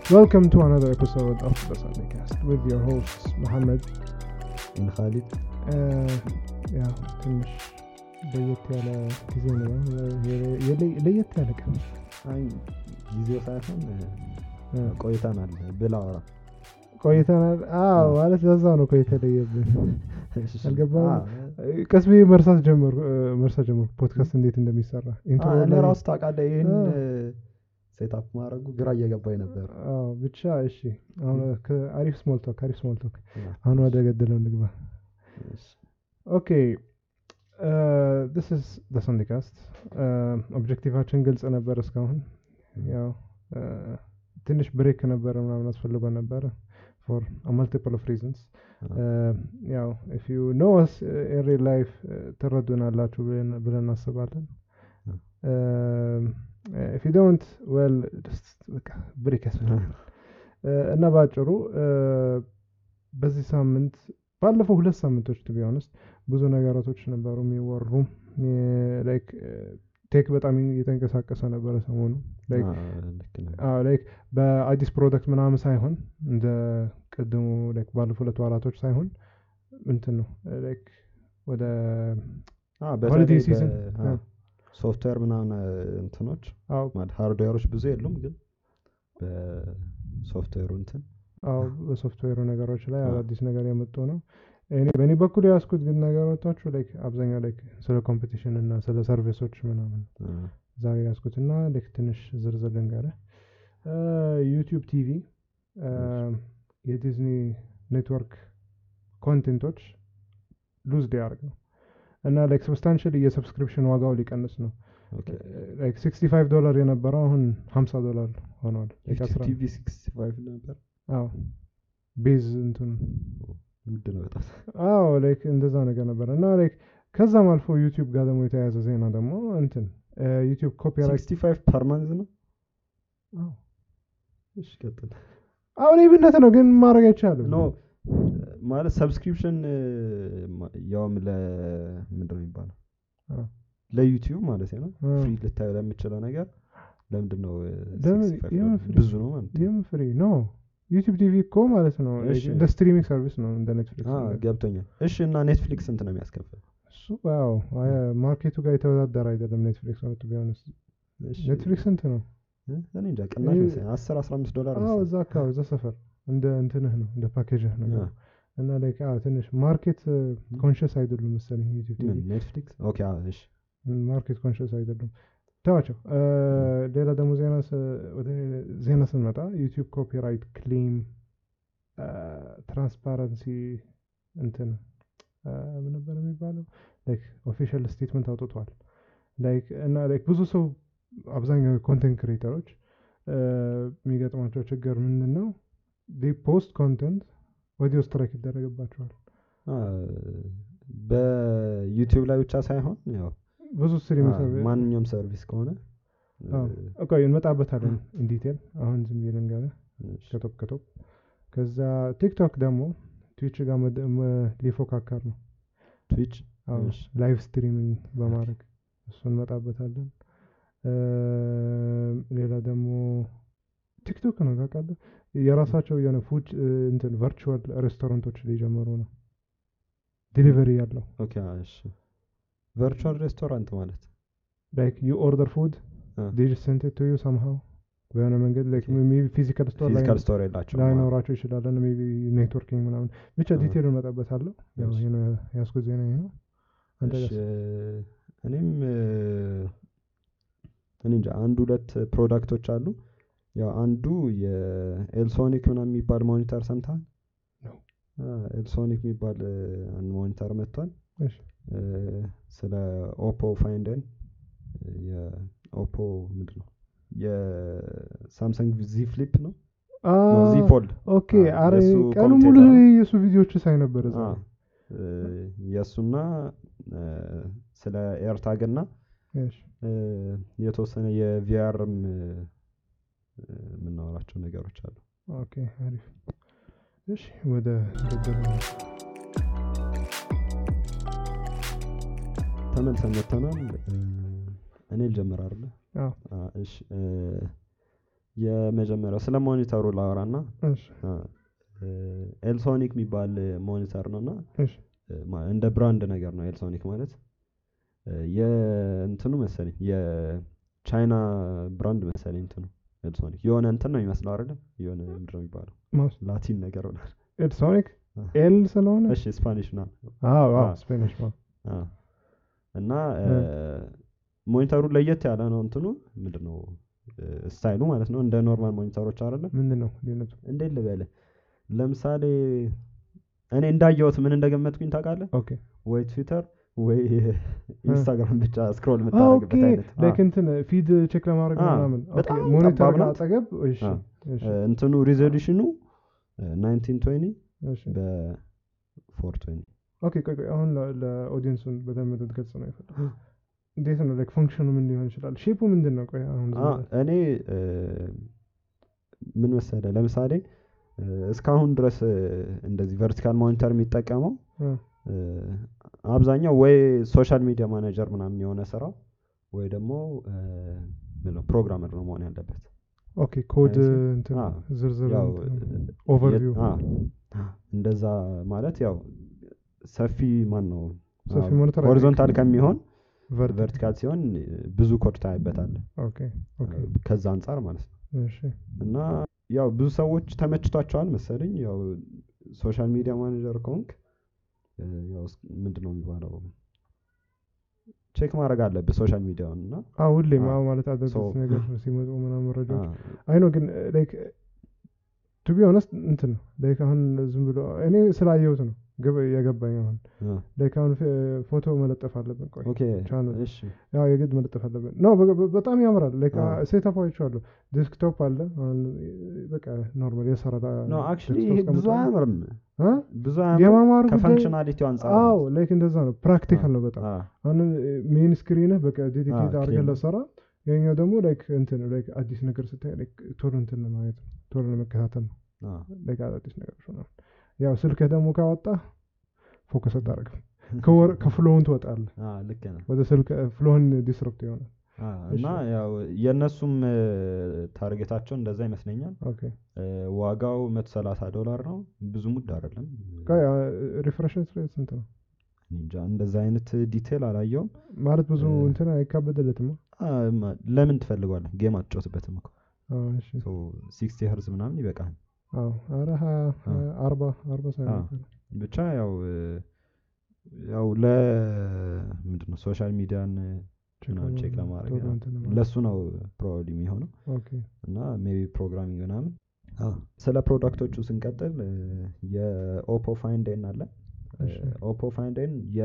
Welcome to another episode of the Sunday Cast with your hosts Mohammed. እነ ካሊድ Uh, ያው ትንሽ ለየት ያለ ጊዜ ነው። የለ- ለየት ያለ ቀን አይ ጊዜው ሳይሆን እ፣ ቆይተናል ብላ አወራ ቆይተናል። አዎ ማለት ለዛ ነው እኮ የተለየብን። አልገባም? አዎ። ቀስ ብዬ መርሳት ጀመርኩ እ፣ መርሳት ጀመርኩ ፖድካስት እንዴት እንደሚሰራ ኢንትሮ አዎ፣ እኔ ላይ- ራሱ ታውቃለህ ይህን አ። ሴታፕ ማድረጉ ግራ እየገባኝ ነበር አዎ ብቻ እሺ። አሁን ከአሪፍ ስሞል ቶክ አሪፍ ስሞል ቶክ አ፣ አሁን ወደ ገደለው እንግባ። እሺ። ኦኬ ዲስ ኢዝ ዘ ሰንዴ ካስት ኦብጀክቲቫችን ግልጽ ነበር እስካሁን ያው uh, ትንሽ ብሬክ ነበረ ምናምን አስፈልጎ ነበረ ፎር ማልቲፕል ኦፍ ሪዝንስ ያው ኢፍ ዩ ኖ ስ ኢን ሪል ላይፍ ትረዱናላችሁ ብለን- ብለን እናስባለን ኢፍ ዩ ዶንት ዌል በቃ ብሬክ ያስፈልጋል Uh, እና በአጭሩ uh, በዚህ ሳምንት ባለፈው ሁለት ሳምንቶች ቱ ቢሆንስት ብዙ ነገራቶች ነበሩ የሚወሩ ላይክ ቴክ በጣም እየተንቀሳቀሰ ነበረ ሰሞኑ ላይክ አ፣ ልክ ነህ። አዎ ላይክ በአዲስ ፕሮደክት ምናምን ሳይሆን እንደ ቅድሙ ላይክ ባለፉት ሁለት ወራቶች ሳይሆን እንትን ነው ላይክ ወደ አ፣ ሆሊዴይ በተለይ ሲዝን በ- አ፣ ሶፍትዌር ምናምን አ፣ እንትኖች አዎ ማለት ሃርድዌሮች ብዙ የሉም ግን በሶፍትዌሩ እንትን አዎ በሶፍትዌሩ ነገሮች ላይ አዎ። አዳዲስ ነገር የመጡ ነው እኔ በእኔ በኩል የያዝኩት ግን ነገሮቻችሁ ላይክ አብዛኛው ላይክ ስለ ኮምፒቲሽን እና ስለ ሰርቪሶች ምናምን አ፣ ዛሬ ያዝኩትና ልክ ትንሽ ዝርዝር ልንገርህ ዩቲዩብ ቲቪ የዲዝኒ ኔትወርክ ኮንቴንቶች ሉዝ ሊያደርግ ነው እና ላይክ ሰብስታንሽል የሰብስክሪፕሽን ዋጋው ሊቀንስ ነው ኦኬ። ላይክ 65 ዶላር የነበረው አሁን 50 ዶላር ሆኗል Like ዩቲዩብ 10 ቲቪ 65 ነበር አዎ ቤዝ እንትን ውድ ነው በጣም አዎ ላይክ እንደዛ ነገር ነበረ እና ላይክ ከዛም አልፎ ዩቲዩብ ጋር ደግሞ የተያያዘ ዜና ደግሞ እንትን ዩቲዩብ ኮፒራይት 65 ፐር መንዝ ነው አዎ እሺ ቀጥል አሁን ይብነት ነው ግን ማድረግ አይቻልም ኖ ማለት ሰብስክሪፕሽን ያውም ለ ምንድን ነው የሚባለው አ። ለዩቲዩብ ማለት ነው አ። ፍሪ ልታዩ ለምችለው ነገር ለምንድን ነው እ, ለምን? 65 የምን ዶላር? ፍሪ? ብዙ ነው ማለት ነው። ይህም ፍሪ ኖ ዩቲዩብ ቲቪ እኮ ማለት ነው እሺ። እንደ ስትሪሚንግ ሰርቪስ ነው እንደ ኔትፍሊክስ አ፣ ነገር። ገብቶኛል እሺ እና ኔትፍሊክስ ስንት ነው የሚያስከፍል እሱ ያው አይ- ማርኬቱ ጋር የተወዳደረ አይደለም ኔትፍሊክስ ነው ቢሆንስ እሺ፣ ኔትፍሊክስ ስንት ነው እ፣ እኔ እንጃ ቅናሽ ይህ- መሰለኝ 10 15 ዶላር አዎ መሰለኝ። እዛ አካባቢ እዛ ሰፈር እንደ እንትንህ ነው እንደ ፓኬጅህ ነው አ፣ እና ላይክ አዎ ትንሽ ማርኬት ኮንሽስ አይደሉም መሰለኝ ዩቲዩብ ምን ቲቪ ኔትፍሊክስ ኦኬ አ፣ እሺ ማርኬት ኮንሽስ አይደሉም ተዋቸው እ፣ ሌላ ደግሞ ዜና ስ- ወደ ዜና ስንመጣ ዩቲዩብ ኮፒራይት ክሌም ትራንስፓረንሲ እንትን እ፣ ምን ነበር የሚባለው ላይክ ኦፊሻል ስቴትመንት አውጥቷል ላይክ እና ላይክ ብዙ ሰው አብዛኛው ኮንቴንት ክሬተሮች የሚገጥማቸው ችግር ምንድን ነው ፖስት ኮንተንት ወዲያው ስትራይክ ይደረግባቸዋል አ፣ በዩቲዩብ ላይ ብቻ ሳይሆን ያው ብዙ ስትሪም አ፣ ማንኛውም ሰርቪስ ከሆነ እ፣ አዎ። ኦኬ እንመጣበታለን ኢንዲቴል አሁን ዝም ብዬ ልንገርህ እሺ፣ ከቶፕ ከቶፕ ከዛ ቲክቶክ ደግሞ ትዊች ጋር መደ- መ- ሊፎካከር ነው ትዊች አዎ፣ እሺ። ላይቭ ስትሪሚንግ በማድረግ እሱ እንመጣበታለን እ፣ ሌላ ደግሞ ቲክቶክ ነው ታውቃለህ የራሳቸው የሆነ ፉድ እ፣ እንትን ቨርቹዋል ሬስቶራንቶች ሊጀምሩ ነው ዲሊቨሪ ያለው ኦኬ አ፣ እሺ ቨርቹዋል ሬስቶራንት ማለት ላይክ ዩ ኦርደር ፉድ አ፣ ዴ ጀስት ሴንት ኢት ቱ ዩ ሰምሃው በሆነ መንገድ ላይክ Okay. ሜቢ ፊዚካል ስቶር ላይ ፊዚካል ስቶር የላቸውም ማለት ላይኖራቸው ይችላል ሜቢ ኔትወርኪንግ ምናምን ብቻ አዎ። ዲቴል እንመጣበታለሁ ያው እሺ። ይሄ ነው ያስኩት ዜና ይሄ ነው አንተ እሺ፣ ጋርስ? እኔም እ፣ እኔ እንጃ አንድ ሁለት ፕሮዳክቶች አሉ ያው አንዱ የኤልሶኒክ ምናምን የሚባል ሞኒተር ሰምተሃል ነው። አ፣ ኤልሶኒክ የሚባል እ፣ አንድ ሞኒተር መጥቷል እሺ እ፣ ስለ ኦፖ ፋይንደን የኦፖ ምንድን ነው የሳምሰንግ ዚ ፍሊፕ ነው ዚ ፎልድ ኦኬ አ፣ አረ የእሱ ቀኑ ሙሉ ኮሜንቴተር ነው። የእሱ ቪዲዮዎች ሳይ ነበር እዛ አ፣ እ፣ የእሱና እ፣ ስለ ኤርታግ እና እሺ እ፣ የተወሰነ የቪአርም የምናወራቸው ነገሮች አሉ ኦኬ አሪፍ እሺ ወደ ገደሉ ተመልሰን መጥተናል እ፣ እኔ ልጀምር አይደለ አዎ አ፣ እሺ እ፣ የመጀመሪያው ስለ ሞኒተሩ ላወራና እሺ ኤልሶኒክ የሚባል ሞኒተር ነው እና እሺ ማ- እንደ ብራንድ ነገር ነው ኤልሶኒክ ማለት እ፣ የእንትኑ መሰለኝ የቻይና ብራንድ መሰለኝ እንትኑ ኤልሶኒክ የሆነ እንትን ነው የሚመስለው አይደለም የሆነ ምንድን ነው የሚባለው ማውስ ላቲን ነገር ነው ኤልሶኒክ አ። ኤል ስለሆነ እሺ ስፓኒሽ ና አዎ አዎ አ። ስፔኒሽ ነው እና እ፣ ሞኒተሩ ለየት ያለ ነው እንትኑ ምንድን ነው እ፣ ስታይሉ ማለት ነው እንደ ኖርማል ሞኒተሮች አይደለም ምንድን ነው ልዩነቱ እንዴት ልበልህ ለምሳሌ እኔ እንዳየሁት ምን እንደገመትኩኝ ታውቃለህ ኦኬ ወይ ትዊተር ወይ ኢንስታግራም ብቻ ስክሮል ኦኬ የምታደርግበት አይነት አ፣ ላይክ እንትን ፊድ ቼክ ለማድረግ አ፣ ምናምን ኦኬ በጣም ሞኒተር ጠባብ ጋር ናት። አጠገብ እሺ አ፣ እሺ እ፣ እንትኑ ሪዞሉሽኑ ናይንቲን ትዌኒ እሺ በፎር ትዌኒ ኦኬ ቆይ ቆይ አሁን ለ- ለኦዲየንሱን በደንብ እንድትገልጽ ነው የፈለኩት እንዴት ነው ላይክ ፈንክሽኑ ምን ሊሆን ይችላል ሼፑ ምንድን ነው ቆይ አሁን ዝም ብለህ- እኔ እ፣ ምን መሰለህ ለምሳሌ እ፣ እስካሁን ድረስ እ፣ እንደዚህ ቨርቲካል ሞኒተር የሚጠቀመው እ፣ እ፣ አብዛኛው ወይ ሶሻል ሚዲያ ማኔጀር ምናምን የሆነ ስራው ወይ ደግሞ እ፣ ምን ነው ፕሮግራመር ነው መሆን ያለበት ኦኬ ኮድ አይሲ? እንትን አ፣ ዝርዝር ያው ኦቨርቪው የ- አ፣ እንደዛ ማለት ያው ሰፊ ማን ነው ሰፊ ሞኒተር ሆሪዞንታል ከሚሆን ቨርቲካል ቨርቲካል ሲሆን እ፣ ብዙ ኮድ ታይበታለህ ኦኬ ኦኬ እ፣ ከዛ አንጻር ማለት ነው እሺ እና ያው ብዙ ሰዎች ተመችቷቸዋል መሰለኝ ያው ሶሻል ሚዲያ ማኔጀር ከሆንክ እ፣ ያው ስ- ምንድን ነው የሚባለው ቼክ ማድረግ አለብህ ሶሻል ሚዲያውን እና አዎ ሁሌም አ፣ አዎ ማለት አዳዲስ so- ነገር ሲመጡ ምናምን መረጃዎች አ፣ አይ ነው ግን ላይክ ቱ ቢ ኦነስት እንትን ነው ላይክ አሁን ዝም ብሎ እኔ ስላየሁት ነው ግብ- የገባኝ አሁን አ፣ ላይክ አሁን ፍ- ፎቶ መለጠፍ አለብን ቆይ ኦኬ ቻናል እሺ ያው የግድ መለጠፍ አለብን ነው በጣም ያምራል ላይክ አ። ሴታፕ አይቼዋለሁ ዴስክቶፕ አለ አሁን በቃ ኖርማል የሰራ ኖ አክቹሊ ይሄ ብዙ አያምርም ብዙ አያምርም የማማሩ ጉዳይ ከፈንክሽናሊቲው አንጻር ነው። አዎ ላይክ እንደዛ ነው ፕራክቲካል ነው በጣም አ፣ አሁን ሜን ስክሪንህ በቃ ዴዲኬት አዎ፣ አድርገን clean። ለሰራ ያኛው ደግሞ ላይክ እንትን ላይክ አዲስ ነገር ስታይ ላይክ ቶሎ እንትን ለማየት ነው ቶሎ ለመከታተል ነው አ፣ ላይክ አዳዲስ ነገሮች ምናምን ያው ስልክህ ደግሞ ካወጣ ፎከስ አታደርግም ከወር ከፍሎውን ትወጣለህ አ፣ ልክ ነህ ወደ ስልክ ፍሎውን ዲስረፕት ይሆናል አ፣ እና ያው የእነሱም እ፣ ታርጌታቸው እንደዛ ይመስለኛል ኦኬ እ፣ ዋጋው መቶ ሰላሳ ዶላር ነው ብዙ ሙድ አይደለም ሪፍሬሽ ሬት ስንት ነው እንጃ እንደዛ አይነት ዲቴል አላየውም ማለት ብዙ እ- እንትን አይካበድለትም አ፣ ማ- ለምን ትፈልጓለህ ጌም አትጫወትበትም እኮ እሺ ሲክስቲ ሄርዝ ምናምን ይበቃል አዎ ኧረ ሀያ ሀያ አርባ አርባ አ፣ ሳይሆን ብቻ ያው እ፣ ያው ለ ምንድን ነው ሶሻል ሚዲያን ምናምን ቼክ ለማድረግ ቶሎ ያው እንትን ለማድረግ። ለሱ ነው ፕሮባብሊ የሚሆነው ኦኬ እና ሜቢ ፕሮግራሚንግ ምናምን ስለ ፕሮዳክቶቹ ስንቀጥል እ፣ የኦፖ ፋይንዴን አለ እሺ። ኦፖ ፋይንዴን የ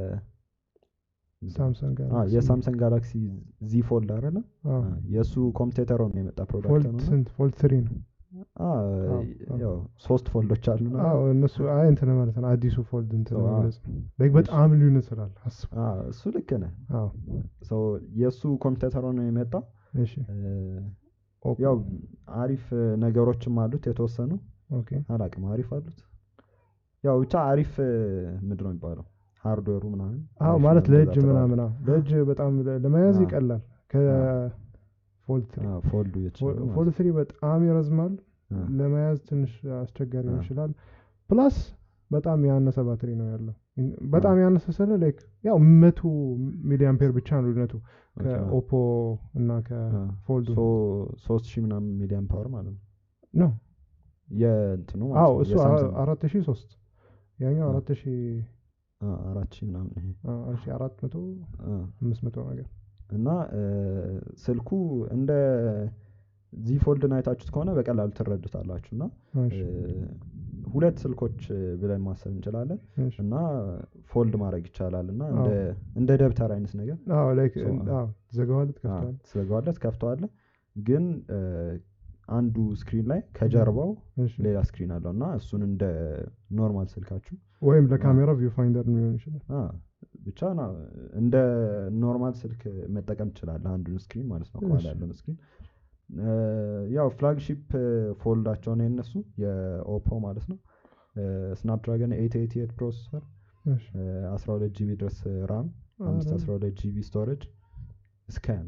ሳምሰንግ አ፣ ጋላክሲ የሳምሰንግ ጋላክሲ ዚ ፎልድ አይደለ አዎ አ፣ የእሱ ኮምፒውተር ነው የመጣ ፕሮዳክት ፎልድ ነው እና ስንት ፎልድ ትሪ ነው አ፣ አዎ፣ አዎ። ያው ሶስት ፎልዶች አሉና አዎ እነሱ አይ እንትን ማለት ነው አዲሱ ፎልድ እንትን አዎ። ለመግለጽ ነው ላይክ በጣም ልዩነት ስላለ አስብ አ፣ እሱ ልክ ነህ አዎ ሶ የእሱ ኮምፒውተር ነው የመጣ እሺ እ፣ ኦፕ ያው አሪፍ እ፣ ነገሮችም አሉት የተወሰኑ ኦኬ አላቅም አሪፍ አሉት ያው ብቻ አሪፍ እ፣ ምንድን ነው የሚባለው ሃርድዌሩ ምናምን አዎ አሪፍ ማለት ነው ለእጅ እንደዛ ተባለ። ምናምን አዎ ለእጅ በጣም ለ- ለመያዝ አዎ። ይቀላል ከፎልድ ትሪ አ፣ ፎልዱ የተሻለ ማለት ፎልድ ትሪ በጣም ይረዝማል ነው። አ፣ ለመያዝ ትንሽ አስቸጋሪ አዎ። ይችላል ፕላስ በጣም ያነሰ ባትሪ ነው ያለው በጣም ያነሰ ስለ ላይክ ያው መቶ ሚሊ አምፔር ብቻ ነው ልዩነቱ ኦኬ፣ አ፣ ከኦፖ እና አ፣ ከፎልዱ ሶ ሶስት ሺህ ምናምን ሚሊዮን ፓወር ማለት ነው ነው የእንትኑ ማለት አዎ ነው እሱ የሳምሰንግ አራት ሺ ሶስት ያኛው አ። አራት ሺ አ፣ አራት ሺህ ምናምን ይሄ አራት ሺ አራት መቶ አ፣ አምስት መቶ ነገር እና እ፣ ስልኩ እንደ ዚ ፎልድን አይታችሁት ከሆነ በቀላሉ ትረዱታላችሁ እና እሺ እ፣ ሁለት ስልኮች እ፣ ብለን ማሰብ እንችላለን እሺ እና ፎልድ ማድረግ ይቻላል እና እንደ እንደ ደብተር አይነት ነገር አዎ ላይክ So, አዎ ትዘጋዋለህ ትከፍተዋለህ ስለገዋለት ከፍተዋለ ግን እ፣ አንዱ ስክሪን ላይ ከጀርባው እሺ ሌላ ስክሪን አለው እና እሱን እንደ ኖርማል ስልካችሁ ወይም ለካሜራ ቪው ፋይንደር ሊሆን ይችላል አ፣ ብቻ ና እንደ ኖርማል ስልክ መጠቀም ትችላለህ አንዱን ስክሪን ማለት ነው ከኋላ እሺ። ያለውን ስክሪን እ፣ ያው ፍላግሺፕ ፎልዳቸው ነው የነሱ የኦፖ ማለት ነው ስናፕድራገን ኤት ኤቲ ኤት ፕሮሰሰር እሺ 12 ጂቢ ድረስ ራም አምስት አረ፣ 12 ጂቢ ስቶሬጅ እስከ ነው ሶ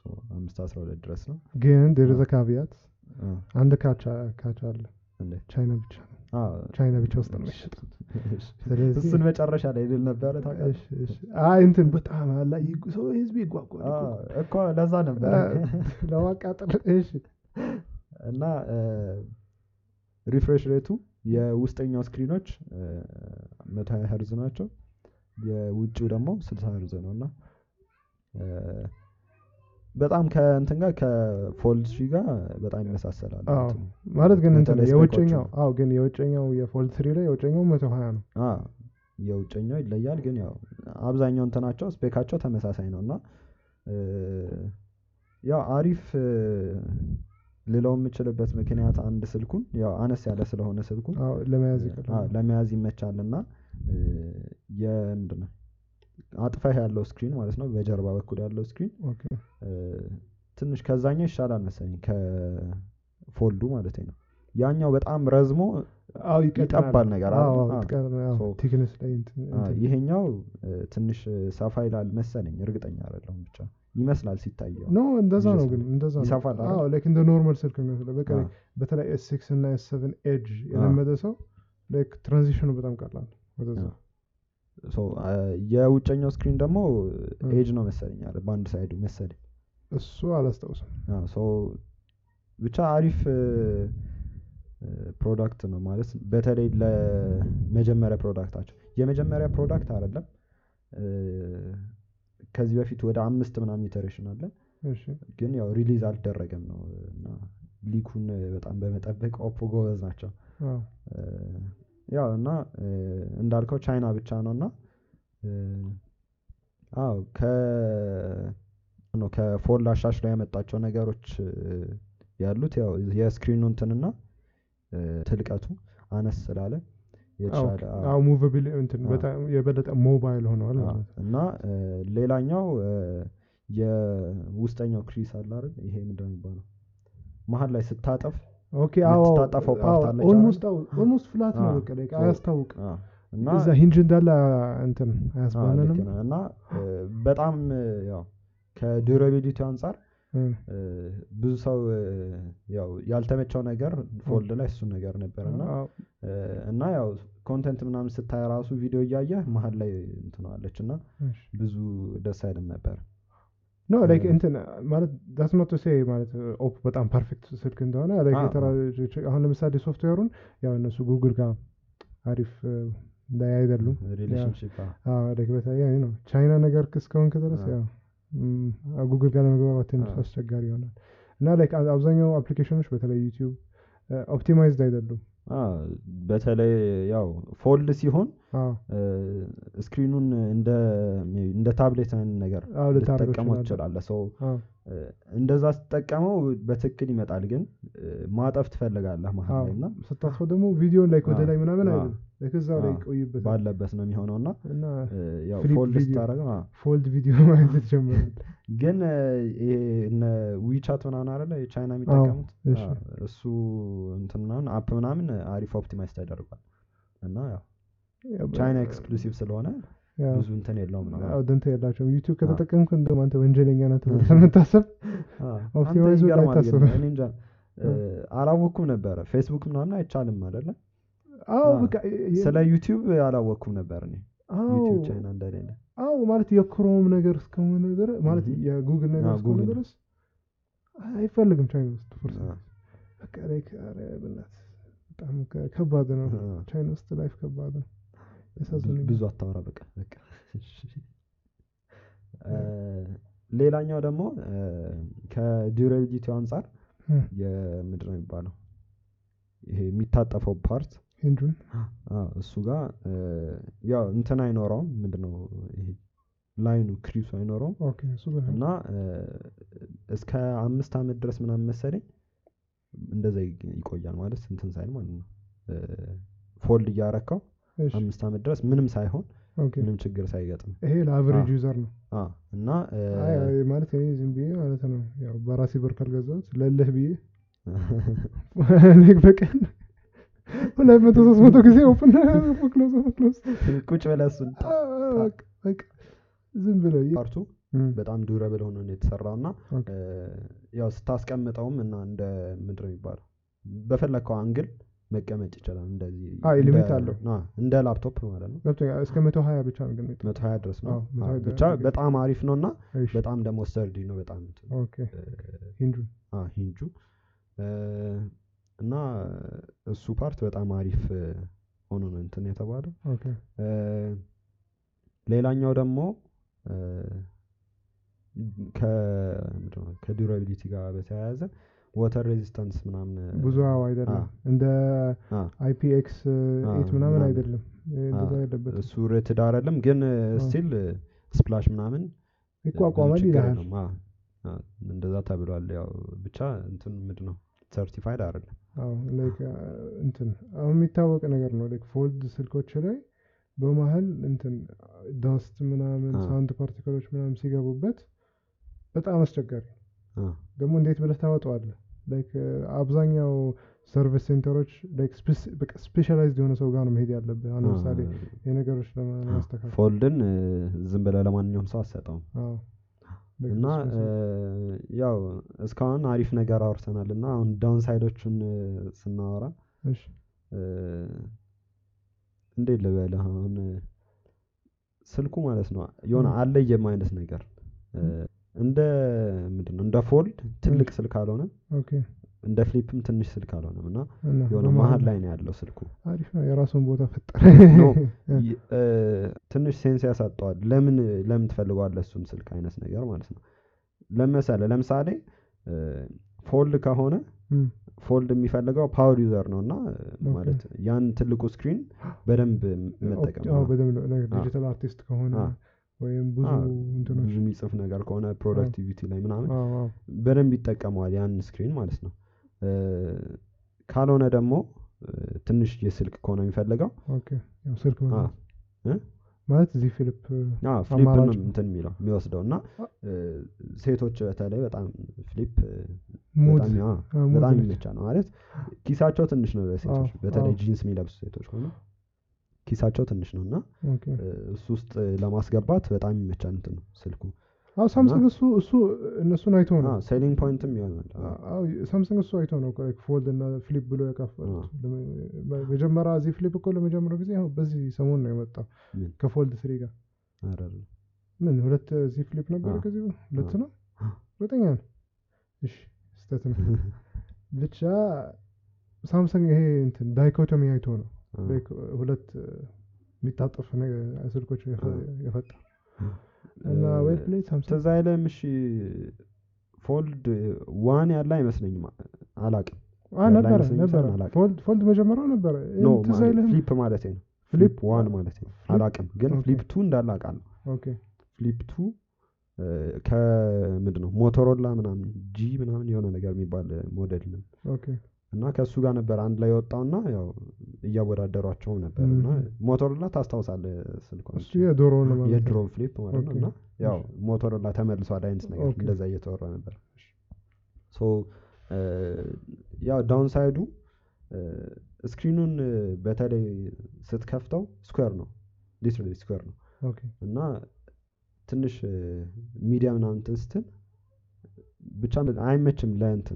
ሶ አምስት አስራ ሁለት ድረስ ነው ግን ዴርዘ ካቪያት አ፣ አንድ ካቻ ካቻ አለ እንዴት ቻይና ብቻ ነው አ፣ ቻይና ብቻ ውስጥ ነው የሚሸጠው እሺ። ስለዚህ እሱን መጨረሻ ላይ ልል ነበረ ታውቃለህ እሺ፣ እሺ። አይ እንትን በጣም አላ ይጉ- ሰው ህዝብ ይጓጓል አ፣ እኮ። እኮ ለዛ ነበረ አ፣ ለማቃጠል እሺ እና ሪፍሬሽ ሬቱ የውስጠኛው ስክሪኖች መቶ ሀያ ሄርዝ ናቸው የውጭው ደግሞ ስልሳ ሄርዝ ነው እና እ፣ በጣም ከእንትን ጋር ከፎልድ ሺ ጋር በጣም ይመሳሰላል አዎ እንትኑ። ማለት ግን እንትን በተለይ የውጭኛው ስፔኮቹ። አዎ ግን የውጭኛው የፎልድ ትሪ ላይ የውጭኛው መቶ ሀያ ነው አ፣ የውጨኛው ይለያል ግን ያው አብዛኛው እንትናቸው ስፔካቸው ተመሳሳይ ነው እና እ፣ ያው አሪፍ እ፣ ልለው የምችልበት ምክንያት አንድ ስልኩን ያው አነስ ያለ ስለሆነ ስልኩን አዎ ለመያዝ አ፣ ይቀላል ለመያዝ ይመቻል እና የምንድን ነው አጥፈህ ያለው ስክሪን ማለት ነው በጀርባ በኩል ያለው ስክሪን ኦኬ እ፣ ትንሽ ከዛኛው ይሻላል መሰለኝ ከፎልዱ ማለት ነው ያኛው በጣም ረዝሞ አዎ ይቀጥናል ይጠባል ነገር አዎ አይደል? አዎ አዎ። ይቀጥናል። አዎ፣ ሶ- ቲክነስ ላይ እንትን አ፣ እንትን ይሄኛው እ፣ ትንሽ ሰፋ ይላል መሰለኝ እርግጠኛ አይደለሁም ብቻ ይመስላል ሲታየው ኖ እንደዛ ነው ይዘት ግን እንደዛ ነው ይሰፋል አይደል? አዎ ላይክ እንደ ኖርማል ስልክ ነው የሚመስለው በቃ አ፣ በተለይ ኤስ ሲክስ እና ኤስ ሰቨን ኤጅ የለመደ ሰው ላይክ ትራንዚሽኑ በጣም ቀላል ነው ወደዛ አ። ሶ አ፣ የውጨኛው ስክሪን ደግሞ እ። ኤጅ ነው መሰለኝ አይደል? በአንድ ሳይዱ መሰለኝ እሱ አላስታውስም አ፣ ሶ ብቻ አሪፍ እ፣ እ፣ ፕሮዳክት ነው ማለት በተለይ ለመጀመሪያ ፕሮዳክታቸው የመጀመሪያ ፕሮዳክት አይደለም እ፣ ከዚህ በፊት ወደ አምስት ምናምን ኢተሬሽን አለ እሺ ግን ያው ሪሊዝ አልደረገም ነው እና ሊኩን በጣም በመጠበቅ ኦፖ ጎበዝ ናቸው አዎ እ፣ ያው እና እ፣ እንዳልከው ቻይና ብቻ ነው እና እ፣ አዎ ከ ነው ከፎል አሻሽለው ያመጣቸው ነገሮች እ፣ ያሉት ያው የስክሪኑ እንትንና እ፣ ትልቀቱ አነስ ስላለ የተሻለ አዎ። አዎ ሙቨብል እንትን አዎ። በጣም የበለጠ ሞባይል ሆነዋል አዎ። ማለት ነው እና እ፣ ሌላኛው እ፣ የውስጠኛው ክሪስ አለ አይደል ይሄ ምንድን ነው የሚባለው መሀል ላይ ስታጠፍ ኦኬ አዎ የምትታጠፈው ፓርት አለች ኦልሞስት ኦልሞስት ፍላት ነው አዎ። በቃ ላይክ ሶ- አያስታውቅም አዎ። እና እዛ ሂንጅ እንዳለ እንትን አዎ፣ አያስባለንም ልክ ነህ። እና እ፣ በጣም እ፣ ያው ከዱራቢሊቲ አንጻር እ፣ እ፣ ብዙ ሰው እ፣ ያው ያልተመቸው ነገር ፎልድ ላይ እሱ ነገር ነበር እና አዎ፣ እ፣ እና ያው ኮንተንት ምናምን ስታይ ራሱ ቪዲዮ እያየህ መሀል ላይ እንትነዋለች እና እሺ። ብዙ ደስ አይልም ነበር ኖ ላይክ እ፣ እንትን ማለት ዳስ ኖት ቱ ሴይ ማለት ኦፕ በጣም ፐርፌክት ስልክ እንደሆነ ላይክ አዎ። የተራ- አሁን ለምሳሌ ሶፍትዌሩን ያው እነሱ ጉግል ጋር አሪፍ እ፣ ላይ አይደሉም ሪሌሽንሽፕ አዎ ላይክ በተለይ ነው ቻይና ነገር እስከሆንክ ድረስ አዎ። ያው ም፣ ጉግል ጋር ለመግባባት ትንሽ አዎ። አስቸጋሪ ይሆናል እና ላይክ አብዛኛው አፕሊኬሽኖች በተለይ ዩቲዩብ ኦፕቲማይዝድ አይደሉም በተለይ ያው ፎልድ ሲሆን አዎ እ፣ ስክሪኑን እንደ እንደ ታብሌት አይነት ነገር አዎ ልታደርገው ልትጠቀመው ትችላለህ። ትችላለህ ሰው አዎ እ፣ እንደዛ ስትጠቀመው በትክክል ይመጣል ግን እ፣ ማጠፍ ትፈልጋለህ መሀል አዎ ላይ እና ስታስፈው ደግሞ ቪዲዮን ላይክ ወደ አዎ፣ ላይ ምናምን አዎ። አይልም ላይክ እዛው ላይ አዎ፣ ይቆይበታል ባለበት ነው የሚሆነው እና እና እ፣ ያው ፍሊፕ ፎልድ ቪዲዮ። ስታደርገው አዎ። ፎልድ ቪዲዮ ማየት ይጀምራል ግን እ፣ ይሄ እነ ዊቻት ምናምን አይደለ የቻይና የሚጠቀሙት እሺ። አዎ፣ እሱ እንትን ምናምን አፕ ምናምን አሪፍ ኦፕቲማይዝ ተደርጓል እና ያው ቻይና ኤክስክሉሲቭ ስለሆነ ያው ብዙ እንትን የለውም ነው አዎ ደንታ የላቸውም ዩቲዩብ አዎ። ከተጠቀምክ እንደውም አንተ ወንጀለኛ ነህ ተብለህ ስለምታሰብ አዎ፣ ኦፕቲማይዙ አንተ ይገርማል ግን አይታሰብም። እኔ እንጃ እ፣ አላወቅኩም ነበረ ፌስቡክ ምናምን አይቻልም አይደለ አዎ አዎ። በቃ የ- ስለ ዩቲዩብ አላወቅኩም ነበር እኔ አዎ ዩቲዩብ ቻይና እንደሌለ አዎ ማለት የክሮም ነገር እስከሆነ ድረስ ማለት Mhm. የጉግል ነገር አዎ፣ እስከሆነ ጉግል። ድረስ አይፈልግም ቻይና ውስጥ ፎርስ አዎ። በቃ ላይክ ኧረ በእናትህ በጣም ከ- ከባድ ነው አዎ። ቻይና ውስጥ ላይፍ ከባድ ነው ብዙ- ያሳዝነኛል ብዙ አታወራ በቃ በቃ እሺ። እ፣ ሌላኛው ደግሞ እ፣ ከዱራቢሊቲው አንጻር እ፣ የምንድን ነው የሚባለው ይሄ የሚታጠፈው ፓርት ሂንጁን አዎ፣ እሱ ጋር እ፣ ያው እንትን አይኖረውም ምንድነው ይሄ ላይኑ ክሪሱ አይኖረውም ኦኬ እሱ በጣም እና እ፣ እስከ አምስት አመት ድረስ ምናምን መሰለኝ እንደዛ ይ- ይቆያል ማለት እንትን ሳይል ማለት ነው እ፣ ፎልድ እያረካው እሺ አምስት አመት ድረስ ምንም ሳይሆን ኦኬ ምንም ችግር ሳይገጥም ይሄ ለአቨሬጅ አዎ። ዩዘር ነው አ፣ እና እ፣ አይ አይ ማለት እኔ ዝም ብዬ ማለት ነው ያው በራሴ ብር ካልገዛሁት ለልህ ብዬ ላይክ በቀን ሁለት መቶ ሶስት መቶ ጊዜ ኦፕን ክሎዝ ክሎዝ ቁጭ ብለህ እሱን ጣ- በቃ ዝም ብለው ይ- ፓርቱ እም፣ በጣም ዱረብል ሆኖ ነው የተሰራው እና ኦኬ። እ፣ ያው ስታስቀምጠውም እና እንደ ምንድን ነው የሚባለው በፈለግከው አንግል መቀመጥ ይችላል። እንደዚህ አይ፣ እንደ- ሊሚት አለው። አ፣ እንደ ላፕቶፕ ማለት ነው። ገብቶኛል። እስከ መቶ ሀያ ብቻ ነው ግን የሚጠ- መቶ ሀያ ድረስ ነው አዎ፣ መቶ አ፣ ሀያ ብቻ ድረስ። በጣም አሪፍ ነው እና እሺ፣ በጣም ደግሞ ሰርዲ ነው በጣም እንትን ኦኬ። እ፣ ሂንጁ አ፣ ሂንጁ እ፣ እና እሱ ፓርት በጣም አሪፍ እ፣ ሆኖ ነው እንትን የተባለው። ኦኬ። እ፣ ሌላኛው ደግሞ እ፣ ከምንድን ነው ከዱራቢሊቲ ጋር በተያያዘ ወተር ሬዚስታንስ ምናምን እ፣ ብዙ አዎ አይደለም አ፣ እንደ አ፣ አይፒኤክስ አ፣ ኤት ምናምን ምናምን። አይደለም እንደዛ አ፣ አይደለበትም እሱ ሬትድ አይደለም ግን አ። ስቲል ስፕላሽ ምናምን ይቋቋማል ብዙ ችግር ይልሃል የለውም። አ፣ አ፣ እንደዛ ተብሏል። ያው ብቻ እንትን ምንድን ነው ሰርቲፋይድ አይደለም። አዎ ላይክ እንትን አሁን የሚታወቅ ነገር ነው ላይክ ፎልድ ስልኮች ላይ በመሀል እንትን ዳስት ምናምን አ። ሳውንድ ፓርቲክሎች ምናምን ሲገቡበት በጣም አስቸጋሪ ነው። አ፣ ደግሞ እንዴት ብለህ ታወጣዋለህ ላይክ አብዛኛው ሰርቪስ ሴንተሮች ላይክ ስፔሻላይዝድ የሆነ ሰው ጋር ነው መሄድ ያለብህ አሁን ለምሳሌ የነገሮች ለማስተካከል ፎልድን እ፣ ዝም ብለህ ለማንኛውም ሰው አትሰጠውም። አዎ Like እና እሱ- እ፣ ያው እስካሁን አሪፍ ነገር አውርተናል እና አሁን ዳውን ሳይዶቹን እ፣ ስናወራ እሺ እ፣ እንዴት ልበልህ አሁን እ፣ ስልኩ ማለት ነው የሆነ ም። አለየም አይነት ነገር እ፣ እንደ ምንድን ነው እንደ ፎልድ ትልቅ ስልክ አልሆነም፣ ኦኬ እንደ ፍሊፕም ትንሽ ስልክ አልሆነም እና እና የሆነ በመሀል መሀል ላይ ነው ያለው ስልኩ። አሪፍ ነው የራሱን ቦታ ፈጠረ ኖ ይ- እ፣ ትንሽ ሴንስ ያሳጠዋል። ለምን ለምን ትፈልገዋለህ እሱን ስልክ አይነት ነገር ማለት ነው። ለመሰለ ለምሳሌ ፎልድ ከሆነ እም፣ ፎልድ የሚፈልገው ፓወር ዩዘር ነው እና እ፣ ኦኬ። ማለት ያን ትልቁ ስክሪን በደንብ መጠቀም አዎ ነው። በደንብ ነው አ። ዲጂታል አርቲስት ከሆነ አ። ወይም ብዙ አ፣ እንትኖች ብዙ የሚጽፍ ነገር ከሆነ ፕሮዳክቲቪቲ ላይ ምናምን አዎ አዎ በደንብ ይጠቀመዋል ያን ስክሪን ማለት ነው። እ፣ ካልሆነ ደግሞ እ፣ ትንሽ የስልክ ከሆነ የሚፈልገው ኦኬ ያው ስልክ አ፣ መግዛት እ? ማለት እዚህ ፊሊፕ ፍሊፕ ነው አማራጭ ነው። እንትን የሚለው የሚወስደው እና አ- እ፣ ሴቶች በተለይ በጣም ፍሊፕ እ፣ ሙድ በጣም አ፣ አ፣ ሙድ በጣም ነች። ይመቻል ነው ማለት ኪሳቸው ትንሽ ነው ለሴቶች አዎ፣ በተለይ አዎ። ጂንስ የሚለብሱ ሴቶች ከሆነ ኪሳቸው ትንሽ ነው እና ኦኬ እ፣ እሱ ውስጥ ለማስገባት በጣም ይመቻል እንትን ነው ስልኩ አዎ ሳምሰንግ እሱ እሱ እነሱን አይቶ ነው ሴሊንግ ፖይንትም ይሆናል አ፣ አዎ ሳምሰንግ እሱ አይቶ ነው ላይክ ፎልድ እና ፍሊፕ ብሎ ያካፈሉት ለመ- መጀመሪያ እዚህ ፍሊፕ እኮ ለመጀመሪያው ጊዜ ያው በዚህ ሰሞን ነው የመጣው ምን ከፎልድ ስሪ ጋር ኧረ አይደለም። ምን ሁለት እዚህ ፍሊፕ ነበረ አዎ። ከዚህ ሁለት አዎ። ነው ሁለተኛ ነው እሺ ስህተት ነው ብቻ ሳምሰንግ ይሄ እንትን ዳይኮቶሚ አይቶ ነው አ፣ ላይክ ሁለት እ፣ የሚታጠፍ ነገ- ስልኮች የፈ- አዎ። የፈጠረ እና እ፣ ዌል ፕሌይድ ሳምሰንግ ትዝ አይልም እሺ ፎልድ ዋን ያለ አይመስለኝም አላቅም አ ያለ ነበረ አይመስለኝም ነበረ ሳይሆን አላቅም። ፎልድ ፎልድ መጀመሪያው ነበረ ኖ ይህን ትዝ አይልህም ፍሊፕ ማለት ነው ፍሊፕ ፍሊፕ ዋን ማለት ነው አላቅም ግን ኦኬ። ፍሊፕ ቱ እንዳለ አውቃለሁ ኦኬ ፍሊፕ ቱ ከምንድን ነው ሞቶሮላ ምናምን ጂ ምናምን የሆነ ነገር የሚባል ሞዴል ነው ኦኬ እና ከእሱ ጋር ነበር አንድ ላይ የወጣውና ያው እያወዳደሯቸውም ነበር እና ም። ሞቶሮላ ታስታውሳለህ ስልኳን እሱ የዶሮ ነው ማለት ነው የድሮ ፍሊፕ ማለት ነው ኦኬ። እና ያው ሞቶሮላ ተመልሷል አይነት ነገር ኦኬ። እንደዛ እየተወራ ነበር ሶ እ፣ ያው ዳውን ሳይዱ ስክሪኑን እ፣ በተለይ ስትከፍተው ስኩዌር ነው ሊትራሊ ስኩዌር ነው ኦኬ እና ትንሽ ሚዲያ ምናምን እንትን ስትል ብቻ አይመችም ለእንትን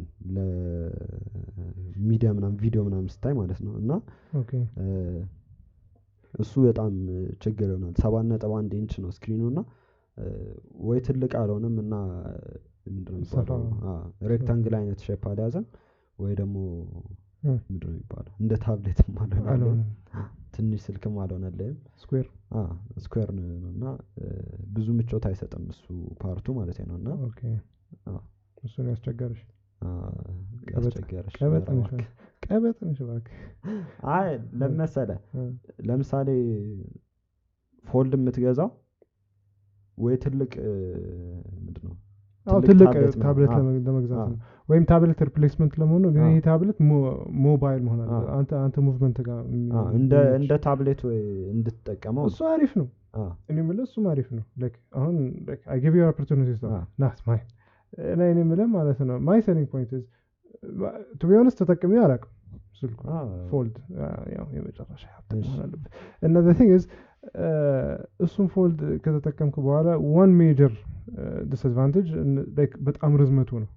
ለሚዲያ ምናምን ቪዲዮ ምናምን ስታይ ማለት ነው እና ኦኬ እ፣ እሱ በጣም እ፣ ችግር ይሆናል። ሰባት ነጥብ አንድ ኢንች ነው ስክሪኑ እና እ፣ ወይ ትልቅ አልሆነም እና ምንድን ነው የሚባለው ሰፋ- ሬክታንግል አይነት ሼፕ አልያዘም ወይ ደግሞ እ፣ ምንድን ነው የሚባለው እንደ ታብሌትም አልሆነልህም አልሆነም ትንሽ ስልክም አልሆነልህም ስኩዌር ስኩዌር ነው የሆነው እና እ፣ ብዙ ምቾት አይሰጥም እሱ ፓርቱ ማለት ነው እና ኦኬ አ፣ እሱን ያስቸገረሽ አ፣ ቀበጥ- ያስቸገረሽ ቀበጥ ኧረ ነሽ እባክህ። ቀበጥ ነሽ እባክህ አይ ለመሰለ እ፣ ለምሳሌ ፎልድ የምትገዛው ወይ ትልቅ እ፣ ምንድን ነው አዎ ትልቅ ትልቅ ታብሌት ምናምን፣ ታብሌት አዎ፣ ለመ- ለመግዛት አዎ። ነው ወይም ታብሌት ሪፕሌስመንት ለመሆኑ ግን አዎ። ይሄ ታብሌት ሞ- ሞባይል መሆን አለ አዎ። አንተ አንተ ሙቭመንት ጋር የሚ- አ፣ እንደ የሚመች። እንደ ታብሌት ወይ እንድትጠቀመው እሱ አሪፍ ነው አ፣ እኔ የምልህ እሱም አሪፍ ነው ላይክ አሁን አይ ጊቭ ዩ ኦፖርቹኒቲ አ፣ ናት ማይ እና እኔ የምልህ ማለት ነው ማይ ሴሊንግ ፖይንት ቱ ቢ ሆነስት ተጠቅሜው አላውቅም ስልኩ አ፣ ፎልድ ያው የመጨረሻ ሀብት እሺ። መሆን አለበት እና ዘ ቲንግ ኢዝ እሱን ፎልድ ከተጠቀምክ በኋላ ዋን ሜጀር ዲስአድቫንቴጅ በጣም ርዝመቱ ነው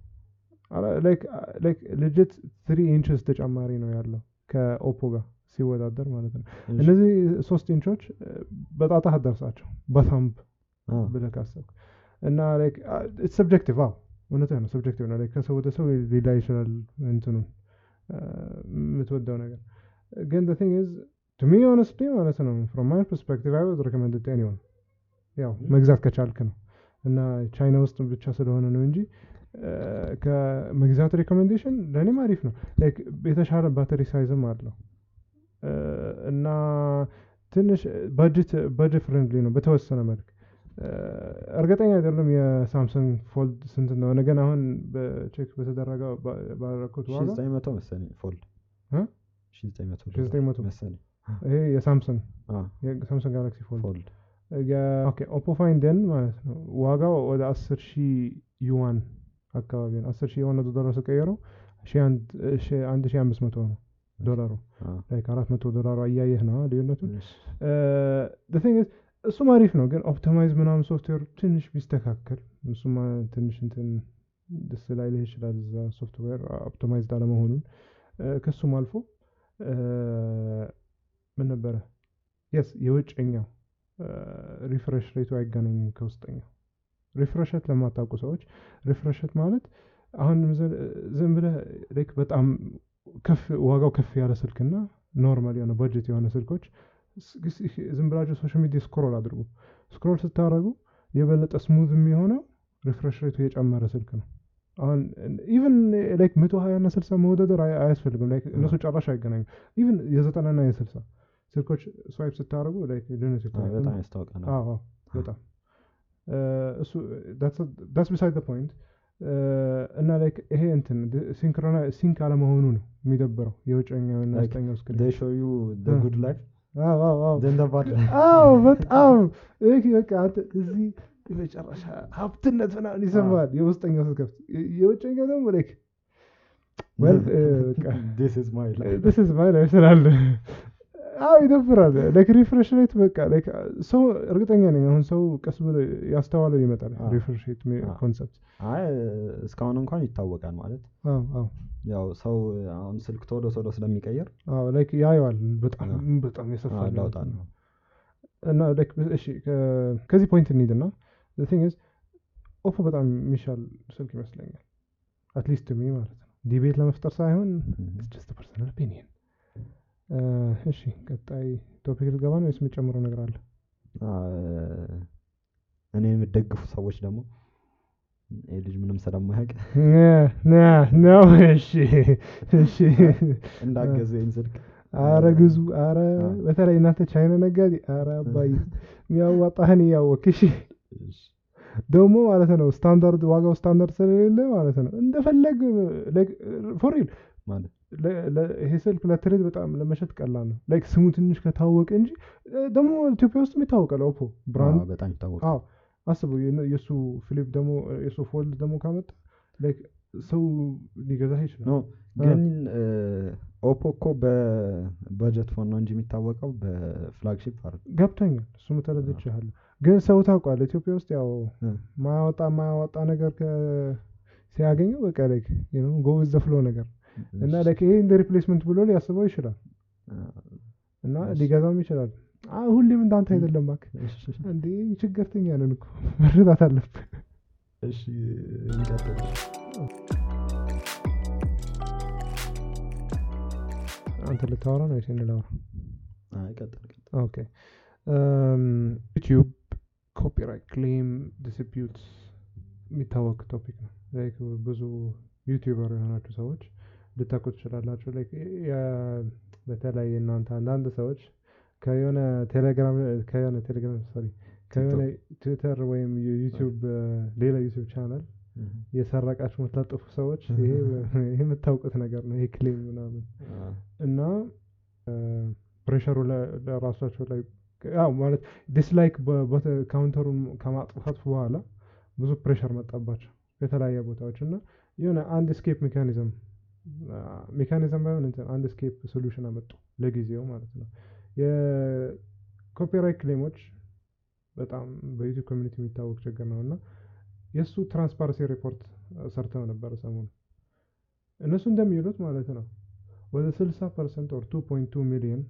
ልጅት ትሪ ኢንችስ ተጨማሪ ነው ያለው ከኦፖ ጋር ሲወዳደር ማለት ነው እነዚህ ሶስት ኢንቾች በጣጣህ አደርሳቸው በታምብ ብለህ ካሰብክ እና ሰብጀክቲቭ አዎ እውነት ነው ሰብጀክቲቭ ነው ከሰው ወደ ሰው ሊላ ይችላል እንትኑን የምትወደው ነገር ግን the thing is to me honestly ማለት ነው from my perspective I would recommend it to anyone ያው መግዛት ከቻልክ ነው እና ቻይና ውስጥ ብቻ ስለሆነ ነው እንጂ ከመግዛት ሪኮሜንዴሽን ለእኔም አሪፍ ነው የተሻለ ባተሪ ሳይዝም አለው እና ትንሽ በጀት በጀት ፍሬንድሊ ነው በተወሰነ መልክ እርግጠኛ አይደለም የሳምሰንግ ፎልድ ስንት እንደሆነ ግን አሁን በቼክ በተደረገው ባረኩት ዋጋ ዘጠኝ መቶ መሰለኝ ፎልድ ሺህ ዘጠኝ መቶ ዘጠኝ መቶ መሰለኝ ይሄ የሳምሰንግ አዎ፣ የሳምሰንግ ጋላክሲ ፎልድ ፎልድ ኦኬ ኦፖ ፋይንደን ማለት ነው ዋጋው ወደ አስር ሺህ ዩዋን አካባቢ ነው አስር ሺህ ዩዋን ወደ ዶላር ስቀየረው አንድ ሺህ አምስት መቶ ነው ዶላሩ አዎ። ላይ ከአራት መቶ ዶላሩ አያየህ ነው ልዩነቱን እሺ። ቲንግ እሱም አሪፍ ነው ግን ኦፕቲማይዝ ምናምን ሶፍትዌር ትንሽ ቢስተካከል እሱማ ትንሽ እንትን ደስ ላይልህ ይችላል እዛ ሶፍትዌር ኦፕቲማይዝድ አለመሆኑን ከሱም አልፎ ምን ነበረ የስ የውጭኛው ሪፍሬሽ ሬቱ አይገናኝም ከውስጠኛው ሪፍሬሸት ለማታውቁ ሰዎች ሪፍሬሸት ማለት አሁን ዝም ብለህ ላይክ በጣም ከፍ ዋጋው ከፍ ያለ ስልክና ኖርማል የሆነ በጀት የሆነ ስልኮች ዝም ብላችሁ ሶሻል ሚዲያ ስክሮል አድርጉ ስክሮል ስታደረጉ የበለጠ ስሙዝ የሚሆነው ሪፍሬሽ ሬቱ የጨመረ ስልክ ነው አሁን ኢቨን ላይክ መቶ ሀያ ና ስልሳ መወዳደር አያስፈልግም ላይክ እነሱ ጨራሽ አይገናኙም ኢቨን የዘጠና ና የስልሳ ስልኮች ስዋይፕ ስታደረጉ ላይክ ልዩነት አዎ፣ በጣም ያስታውቃል። አዎ አዎ፣ በጣም እሱ ዳስ ቢሳይድ ፖይንት እና ላይክ ይሄ እንትን ሲንክሮና ሲንክ አለመሆኑ ነው የሚደብረው የውጨኛው እና Like, ውስጠኛው ስክሪን they show you the Ah. good life አዎ አዎ አዎ then the bad life አዎ በጣም ይህ በቃ አንተ እዚህ የመጨረሻ ሀብትነት ምናምን ይሰማል የውስጠኛው ስትከፍት የውጨኛው ደግሞ ላይክ well በቃ this is my life this is my life ስላለ አዎ ይደብራል ላይክ ሪፍሬሽ ሬት በቃ ላይክ ሰው እርግጠኛ ነኝ አሁን ሰው ቀስ ብሎ ያስተዋለው ይመጣል አዎ። ሪፍሬሽ ሬት አዎ። ኮንሰፕት አይ እስካሁን እንኳን ይታወቃል ማለት አዎ አዎ ያው ሰው አሁን ስልክ ቶሎ ቶሎ ስለሚቀየር አዎ ላይክ ያየዋል በጣም አዎ። በጣም የሰፋ አዎ፣ ለውጥ ለውጥ ነው። አለው። እና ላይክ እሺ ከ- ከዚህ ፖይንት እንሂድና ቲንግ ኢዝ ኦፖ በጣም የሚሻል ስልክ ይመስለኛል አትሊስት ሚ ማለት ነው ዲቤት ለመፍጠር ሳይሆን Mhm. ጀስት ፐርሰናል ኦፒኒየን እሺ ቀጣይ ቶፒክ ልገባ ነው ወይስ የምጨምረው ነገር አለ አ- እኔ የምደግፉ ሰዎች ደግሞ ይህ ልጅ ምንም ስለማያውቅ ነው እሺ እሺ እንዳገዘ ይህን ስልክ አረ ግዙ አረ አዎ። በተለይ እናንተ ቻይና ነጋዴ አረ አባይ የሚያዋጣህን እያወክ እሺ እሺ። ደግሞ ማለት ነው ስታንዳርድ ዋጋው ስታንዳርድ ስለሌለ ማለት ነው እንደፈለግ ፎሪል ማለት ይሄ ስልክ ለትሬድ በጣም ለመሸጥ ቀላል ነው ላይክ ስሙ ትንሽ ከታወቀ እንጂ እ፣ ደግሞ ኢትዮጵያ ውስጥ ይታወቃል ኦፖ ብራንድ አዎ፣ በጣም ይታወቃል አዎ አስቡ የነ- የእሱ ፊሊፕ ደግሞ የእሱ ፎልድ ደግሞ ካመጣ ላይክ ሰው ሊገዛህ ይችላል ኖ ግን ኦፖ እኮ በበጀት ፎን ነው እንጂ የሚታወቀው በፍላግሺፕ አይደል ገብቶኛል እሱም ተረድቼሃለሁ ግን ሰው ታውቋል ኢትዮጵያ ውስጥ ያው እ። ማያወጣ ማያወጣ ነገር ከ- ሲያገኘው በቃ ላይክ ጎ ዘ ፍሎ ነገር እና እሺ። ላይክ ይሄ እንደ ሪፕሌስመንት ብሎ ሊያስበው ይችላል እና እሺ። ሊገዛውም ይችላል አ ሁሌም እንዳንተ አይደለም እባክህ እሺ፣ እንዴ ችግርተኛ ነን እኮ መረዳት አለብህ እሺ እንቀጥል አንተ ልታወራ ነው ወይስ እኔ ላወራ አይ ቀጥል ቀጥል ኦኬ ዩቲዩብ ኮፒራይት ክሌም ዲስፒዩት የሚታወቅ ቶፒክ ነው ላይክ ብዙ ዩቲዩበር የሆናችሁ ሰዎች ልታውቁ ትችላላችሁ ላይክ የ- በተለይ እናንተ አንዳንድ ሰዎች ከየሆነ ቴሌግራም ከየሆነ ቴሌግራም ሶሪ ከየሆነ ትዊተር ወይም የዩቲዩብ ሌላ ዩቲዩብ ቻናል የሰረቃችሁ የምትለጥፉ ሰዎች ይሄ ይሄ የምታውቁት ነገር ነው ይሄ ክሌም ምናምን እና ፕሬሸሩ ለራሳቸው ላይ ያው ማለት ዲስላይክ ካውንተሩን ከማጥፋት በኋላ ብዙ ፕሬሸር መጣባቸው የተለያየ ቦታዎች እና የሆነ አንድ ስኬፕ ሜካኒዝም ሜካኒዝም ባይሆን እንትን አንድ ስኬፕ ሶሉሽን አመጡ ለጊዜው ማለት ነው ኮፒራይት ክሌሞች በጣም በዩቲዩብ ኮሚኒቲ የሚታወቅ ችግር ነው እና የእሱ ትራንስፓረንሲ ሪፖርት ሰርተው ነበር ሰሞኑ እነሱ እንደሚሉት ማለት ነው ወደ 60 ፐርሰንት ኦር 2.2 ሚሊዮን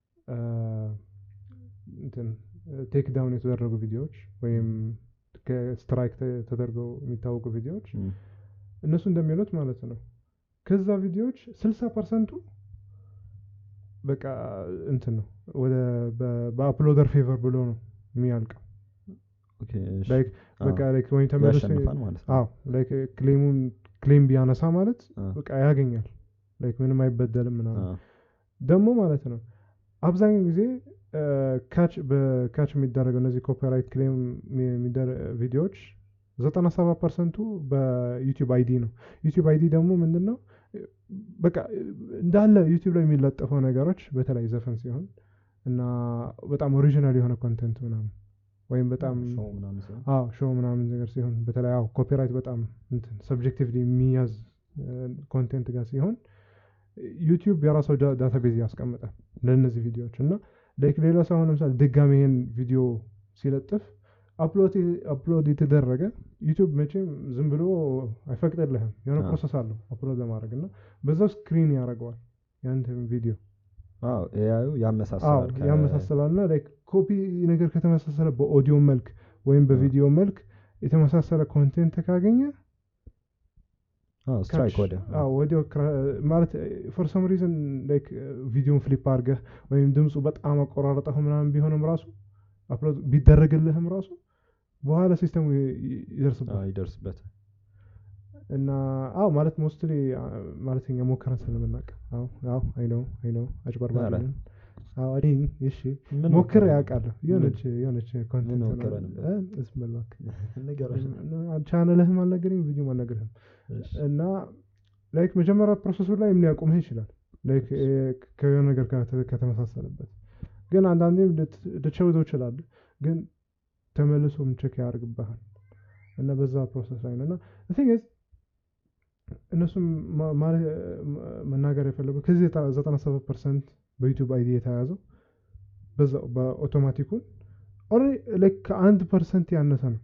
እንትን ቴክ ዳውን የተደረጉ ቪዲዮዎች ወይም ከስትራይክ ተደርገው የሚታወቁ ቪዲዮዎች እም፣ እነሱ እንደሚሉት ማለት ነው ከዛ ቪዲዮዎች 60 ፐርሰንቱ በቃ እንትን ነው ወደ በ- በአፕሎደር ፌቨር ብሎ ነው የሚያልቀው ኦኬ፣ እሺ። ላይክ አዎ፣ በቃ ላይክ ወይም ተመልሶ ያሸንፋል ማለት ነው። አዎ ላይክ ክሌሙን ክሌም ቢያነሳ ማለት አዎ፣ በቃ ያገኛል ላይክ ምንም አይበደልም ምናምን አዎ፣ ደግሞ ማለት ነው አብዛኛው ጊዜ ካች በካች የሚደረገው እነዚህ ኮፒራይት ክሌም ቪዲዮዎች ዘጠና ሰባት ፐርሰንቱ በዩቲዩብ አይዲ ነው ዩቲዩብ አይዲ ደግሞ ምንድን ነው በቃ እንዳለ ዩቲዩብ ላይ የሚለጠፈው ነገሮች በተለይ ዘፈን ሲሆን እና በጣም ኦሪጂናል የሆነ ኮንቴንት ምናምን ወይም በጣም ሾው ምናምን ሲሆን አዎ ሾው ምናምን ነገር ሲሆን በተለይ አዎ ኮፒራይት በጣም እንትን ሰብጀክቲቭሊ የሚያዝ ኮንቴንት ጋር ሲሆን ዩቲዩብ የራሱ ዳታቤዝ ያስቀምጣል ለእነዚህ ቪዲዮዎች እና ላይክ ሌላ ሰው አሁን ለምሳሌ ድጋሚ ይሄን ቪዲዮ ሲለጥፍ አፕሎድ የተደረገ ዩቲዩብ መቼም ዝም ብሎ አይፈቅድልህም የሆነ አዎ። ፕሮሰስ አለው አፕሎድ ለማድረግ እና በዛው ስክሪን ያደርገዋል ያንተን ቪዲዮ አዎ ኤአዩ አዎ ያመሳስላል ከ- ያመሳስላል እና ላይክ ኮፒ ነገር ከተመሳሰለ በኦዲዮ መልክ ወይም በቪዲዮ መልክ የተመሳሰለ ኮንቴንት ካገኘ አዎ ስትራይክ ካች- ወደ አዎ ወዲያው ክራ- ማለት ፎር ሰም ሪዝን ላይክ ቪዲዮን ፍሊፕ አድርገህ ወይም ድምፁ በጣም አቆራረጠህ ምናምን ቢሆንም ራሱ አፕሎድ ቢደረግልህም ራሱ በኋላ ሲስተሙ ይ- ይ- ይደርስበታል አዎ ይደርስበታል እና አዎ ማለት ሞስትሊ ማለት እኛ ሞከረን ስለምናውቅ አዎ አዎ አይ ነው አይ ነው አጭበርባሪ ኧረ። ነን። አዎ እኔ እሺ ምን ሞክር ሞከረ? ያውቃለሁ የሆነች የሆነች ኮንቴንት ሞከረ ነበር? እስም በል እባክህ ንገረኝ። ቻነልህም አልነገረኝም ቪዲዮም አልነገርህም እሺ። እና ላይክ መጀመሪያ ፕሮሰሱ ላይ ሊያቆምህ ይችላል ላይክ ከሆነ ነገር ጋር ተ- ከተመሳሰለበት ግን አንዳንዴም ልት- ልትሸውተው ይችላል ግን ተመልሶም ቼክ ያደርግብሃል እና በዛ ፕሮሰስ ላይ ነው እና ቲንግ እነሱም ማ- ማለት መናገር የፈለጉት ከዚህ ዘጠና ሰባት ፐርሰንት በዩቲዩብ አይዲ የተያዘው በዛው በኦቶማቲኩን ኦልሬዲ ላይክ ከአንድ ፐርሰንት ያነሰ ነው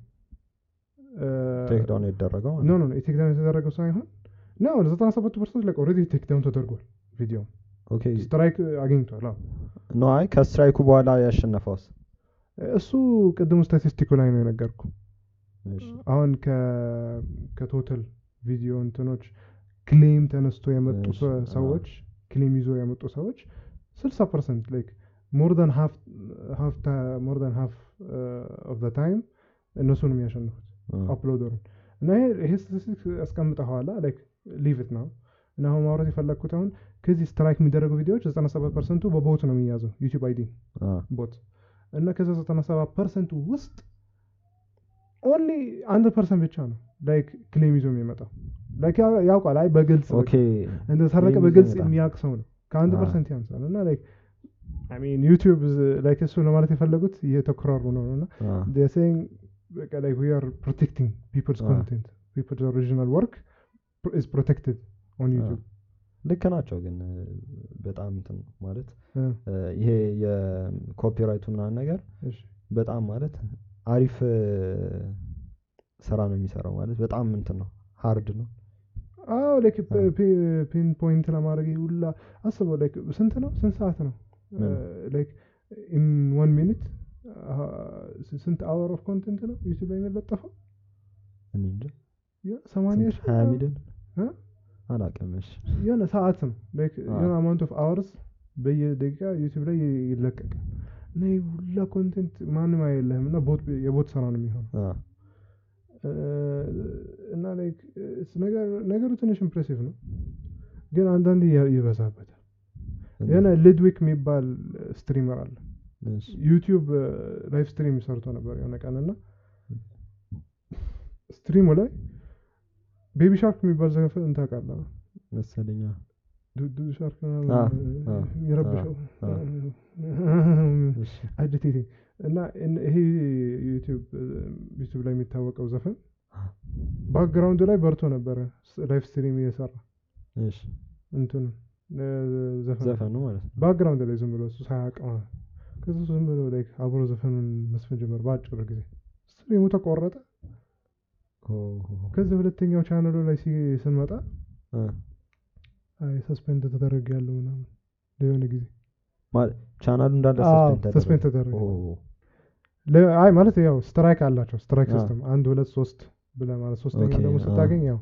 ቴክ ዳውን የተደረገው ማለት ኖ ነው። ኖ ቴክዳውን የተደረገው ሳይሆን ነው ዘጠና ሰባቱ ፐርሰንት ላይ ኦልሬዲ ቴክዳውን ተደርጓል ቪዲዮ ኦኬ ስትራይክ አግኝቷል አዎ ኖ አይ ከስትራይኩ በኋላ ያሸነፈውስ እሱ ቅድሙ ስታቲስቲኩ ላይ ነው የነገርኩ እሺ። አሁን ከ- ከቶታል ቪዲዮ እንትኖች ክሌም ተነስቶ የመጡ እሺ፣ ሰ- አዎ። ሰዎች ክሌም ይዞ የመጡ ሰዎች ስልሳ ፐርሰንት ላይክ ሞር ን ሞር ን ሃፍ ኦፍ ዘ ታይም እነሱን የሚያሸንፉት አ፣ አፕሎደሩን እና ይሄ ይሄ ስታቲስቲክስ ያስቀምጠኋላ ላይክ ሊቭ ኢት ነው እና አሁን ማውራት የፈለግኩት አሁን ከዚህ ስትራይክ የሚደረጉ ቪዲዮዎች 97 ፐርሰንቱ በቦት ነው የሚያዘው ዩቲዩብ አይዲ አ፣ ቦት እና ከዛ 97 ፐርሰንቱ ውስጥ ኦንሊ አንድ ፐርሰንት ብቻ ነው ላይክ ክሌም ይዞ የሚመጣው ላይክ ያ- ያውቃል አይ በግልጽ ኦኬ እንደተሰረቀ claim ይዞ በግልጽ ይመጣል። የሚያውቅ ሰው ነው ከአንድ አዎ። ፐርሰንት ያንሳል እና ላይክ አይ ሚን ዩቲዩብ ላይክ እሱ ለማለት የፈለጉት እየተኮራሩ ነው እና አ፣ they're saying በቃ like we are protecting people's Ah. content people's original work pr- is protected on አ። YouTube ልክ ናቸው ግን እ፣ በጣም እንትን ነው ማለት እ፣ እ፣ ይሄ የኮፒራይቱ ምናምን ነገር እሺ በጣም ማለት አሪፍ እ፣ ስራ ነው የሚሰራው ማለት በጣም እንትን ነው ሃርድ ነው አዎ ላይክ አ። ፒን ፖይንት ለማድረግ ይሄ ሁላ አስበው ላይክ ስንት ነው ስንት ሰዓት ነው ምን? ላይክ ኢን ዋን ሚኒት ስንት አወር ኦፍ ኮንቴንት ነው ዩቲዩብ ላይ የሚለጠፈው እኔ እንጃ የ- ሰማንያ ስንት? ሺህ ሀያ ምናምን? ሚሊዮን እ? አላውቅም እሺ የሆነ ሰዓት ነው ላይክ አ። የሆነ አማውንት ኦፍ አወርስ በየደቂቃ ዩቲዩብ ላይ ይለቀቃል እና ይህ ሁላ ኮንቴንት ማንም አይለህም እና ቦት የቦት ስራ ነው የሚሆነው አ፣ እ፣ እና ላይክ እስ ነገር- ነገሩ ትንሽ ኢምፕሬሲቭ ነው ግን አንዳንዴ ያ- ይበዛበታል የሆነ ሊድዊክ የሚባል ስትሪመር አለ እሺ፣ ዩቲዩብ ላይቭ ስትሪም ሰርቶ ነበር የሆነ ቀን እና ስትሪሙ ላይ ቤቢ ሻርክ የሚባል ዘፈን ታውቃለህ መሰለኛ ዱዱ ሻርክ አ፣ አ፣ የሚረብሸው አ፣ እሺ፣ አጂቴቲንግ እና እን- ይሄ ዩቲዩብ ዩቲዩብ ላይ የሚታወቀው ዘፈን ባክግራውንዱ ላይ በርቶ ነበረ ላይቭ ስትሪም እየሰራ እሺ እንትን ዘፈን ዘፈኑ ማለት ነው ባክግራውንድ ላይ ዝም ብሎ እሱ ሳያውቅ ማለት ነው። ከዛ እሱ ዝም ብሎ ላይክ አብሮ ዘፈኑን መስፈን ጀመር በአጭር ጊዜ ስትሪሙ ተቆረጠ ከዚህ ሁለተኛው ቻናሉ ላይ ሲ- ስንመጣ እ፣ አይ ሰስፔንድ ተደረግ ያለው ምናምን ለሆነ ጊዜ ማለት ቻናሉ እንዳለ አዎ፣ ሰስፔንድ ሰስፔንድ ተደረገ። ተደረገ ኦ፣ ለ- አይ ማለት ያው ስትራይክ አላቸው ስትራይክ አ። ሲስተም አንድ ሁለት ሶስት ብለህ ማለት ሶስተኛ ኦኬ፣ ደግሞ አ። ስታገኝ ያው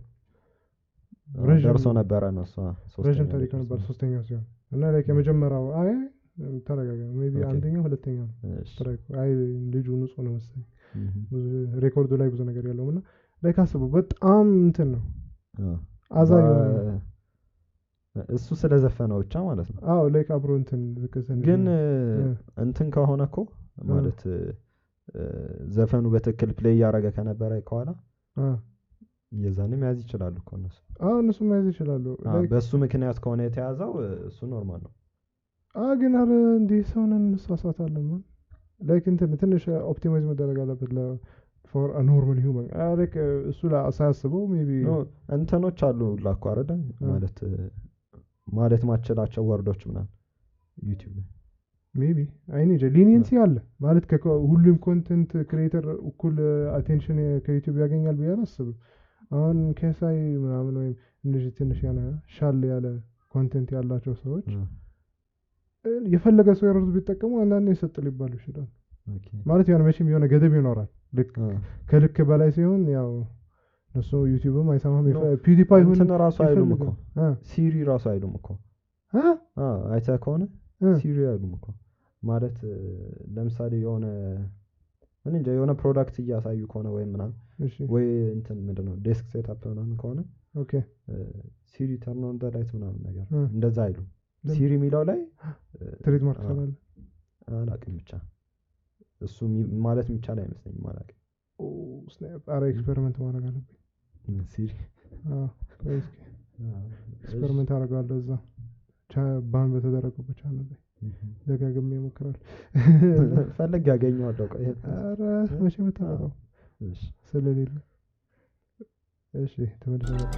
አ፣ ረዥም- ደርሶ ነበረ ነው እሷ ሶስተኛ ረዥም ላይ ታሪክ ደርሶ ነበር ነበር። ሶስተኛው ሲሆን እና ላይክ የመጀመሪያው አይ ተረጋጋ ሜቢ ኦኬ። አንደኛው ሁለተኛ ነው እሺ። ስትራይክ አይ ልጁ ንጹህ ነው መሰለኝ እህ፣ ብዙ ሬኮርዱ ላይ ብዙ ነገር ያለውም እና ላይክ አስበው በጣም እንትን ነው አ። አዛ የሆነ ነው። በ- እሱ ስለዘፈነው ብቻ ማለት ነው። አዎ ላይክ አብሮ እንትን ልክ ትንሽ ግን ነው። እ፣ እ። እንትን ከሆነ እኮ ማለት እ፣ እ፣ ዘፈኑ በትክክል ፕሌይ እያደረገ ከነበረ ከኋላ አ የዛኔ መያዝ ይችላሉ እኮ እነሱ። አዎ እነሱ መያዝ ይችላሉ አ፣ ላይክ በእሱ ምክንያት ከሆነ የተያዘው እ፣ እሱ ኖርማል ነው። አ ግን አረ እንዲህ ሰውነን እንሳሳታለን ማን ላይክ እንትን ትንሽ ኦፕቲማይዝ መደረግ አለበት ለ ፎር ኖርማል ሂውመን ላይክ እሱ ላ- ሳያስበው ሜቢ ኖ፣ እንትኖች አሉ ላኩ አይደለ አ። ማለት እ፣ ማለት ማችላቸው ወርዶች ምናምን ዩቲዩብ ላይ ሜቢ አይኔ ሊኒየንሲ አለ ማለት ከኮ- ሁሉም ኮንተንት ክሪኤተር እኩል አቴንሽን ከዩቲዩብ ያገኛል ብዬ አላስብም። አሁን ከሳይ ምናምን ወይም እንደዚህ ትንሽ ያነ ሻል ያለ ኮንቴንት ያላቸው ሰዎች አ፣ እ፣ የፈለገ ሰው የረዱ ቢጠቀሙ አንዳንዴ ይሰጥ ሊባሉ ይችላል። ኦኬ። ማለት የሆነ መቼም የሆነ ገደብ ይኖራል። ልክ አ፣ ከልክ በላይ ሲሆን ያው እነሱ ዩቲዩብም አይሰማም። ኖ፣ ፒውዲፓይ ሁን እንትን ራሱ አይሉም እኮ አ ሲሪ ራሱ አይሉም እኮ አ አ፣ አይተህ ከሆነ እ፣ ሲሪ አይሉም እኮ ማለት እ፣ ለምሳሌ የሆነ እኔ እንጃ የሆነ ፕሮዳክት እያሳዩ ከሆነ ወይም ምናምን እሺ ወይ እንትን ምንድን ነው ዴስክ ሴታፕ ምናምን ከሆነ ኦኬ ሲሪ ተርን ኦን ዘ ላይት ምናምን ነገር እ። እንደዛ አይሉም። ለምን? ሲሪ የሚለው ላይ ትሬድማርክ አ፣ ስላለ አላቅም ብቻ እሱ የሚ- ማለት የሚቻል አይመስለኝም። አላቅም ኦ ስናፕ ኧረ ኤክስፔሪመንት ማድረግ አለብኝ። ሲሪ አዎ ቆይ እስኪ ኤክስፐሪመንት አደርጋለሁ እዛ ቻ- ባን በተደረገበት ቻናል ላይ ደጋግሜ እሞክራለሁ። ፈለግ ያገኘዋለሁ። ቆይ ኧረ መቼ የምታመጣው እሺ። ስለሌለ እሺ ተመልሰ መጣ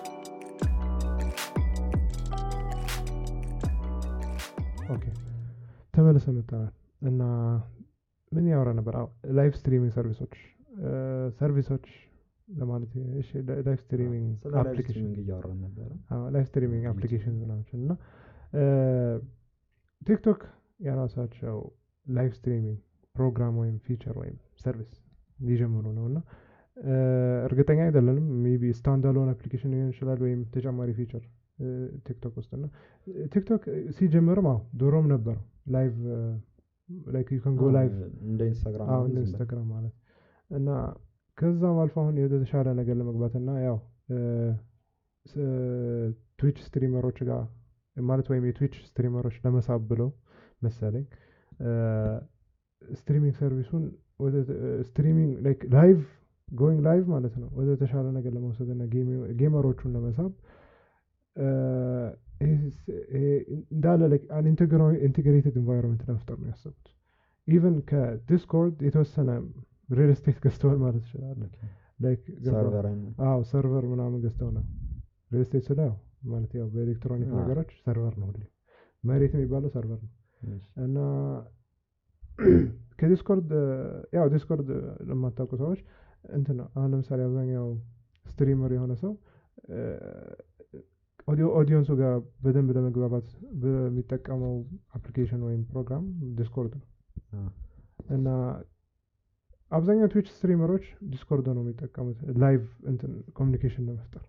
ኦኬ ተመልሰ መጣናል እና ምን ያወራ ነበር አዎ ላይቭ ስትሪሚንግ ሰርቪሶች እ፣ ሰርቪሶች ለማለት እሺ ላይቭ ስትሪሚንግ ስለ ላይቭ አፕሊኬሽን ስትሪሚንግ እያወራን ነበረ። ላይቭ ስትሪሚንግ ዩቲዩብ። አፕሊኬሽን ናቸው እና እ፣ ቲክቶክ የራሳቸው ላይቭ ስትሪሚንግ ፕሮግራም ወይም ፊቸር ወይም ሰርቪስ ሊጀምሩ ነው እና እ፣ እርግጠኛ አይደለንም ሜቢ ስታንዳሎን አፕሊኬሽን ሊሆን ይችላል ወይም ተጨማሪ ፊቸር ቲክቶክ ውስጥ እና እ፣ ቲክቶክ ሲጀምርም አዎ ድሮም ነበረው ላይቭ ላይክ ዩ ካን ጎ አዎ፣ ላይቭ እንደ ኢንስታግራም አዎ ምናምን እንደ ዝም ብለህ ኢንስታግራም ማለት እና ከዛም አልፎ አሁን የተሻለ ነገር ለመግባት እና ያው ትዊች ስትሪመሮች ጋር ማለት ወይም የትዊች ስትሪመሮች ለመሳብ ብለው መሰለኝ ስትሪሚንግ ሰርቪሱን ወደ ስትሪሚንግ ላይቭ ጎይንግ ላይቭ ማለት ነው ወደ ተሻለ ነገር ለመውሰድ እና ጌመሮቹን ለመሳብ እ፣ ይሄ ስ- ይሄ እንዳለ ኢንቴግሬትድ ኢንቫይሮንመንት ለመፍጠር ነው ያሰቡት። ኢቨን ከዲስኮርድ የተወሰነ ሪል ስቴት ገዝተዋል ማለት ይችላል። ላይክ ገባ- ሰርቨር አዎ ሰርቨር ምናምን ገዝተው ነው ሪል ስቴት ስለ ያው ማለት ያው በኤሌክትሮኒክ አዎ። ነገሮች ሰርቨር ነው ሁሌ መሬት የሚባለው ሰርቨር ነው እና ከዲስኮርድ ያው ዲስኮርድ ለማታውቁ ሰዎች እንትን ነው አሁን ለምሳሌ አብዛኛው ስትሪመር የሆነ ሰው ኦዲዮ ኦዲየንሱ ጋር በደንብ ለመግባባት በሚጠቀመው አፕሊኬሽን ወይም ፕሮግራም ዲስኮርድ ነው እና አብዛኛው ትዊች ስትሪመሮች ዲስኮርድ ነው የሚጠቀሙት ላይቭ እንትን ኮሚኒኬሽን ለመፍጠር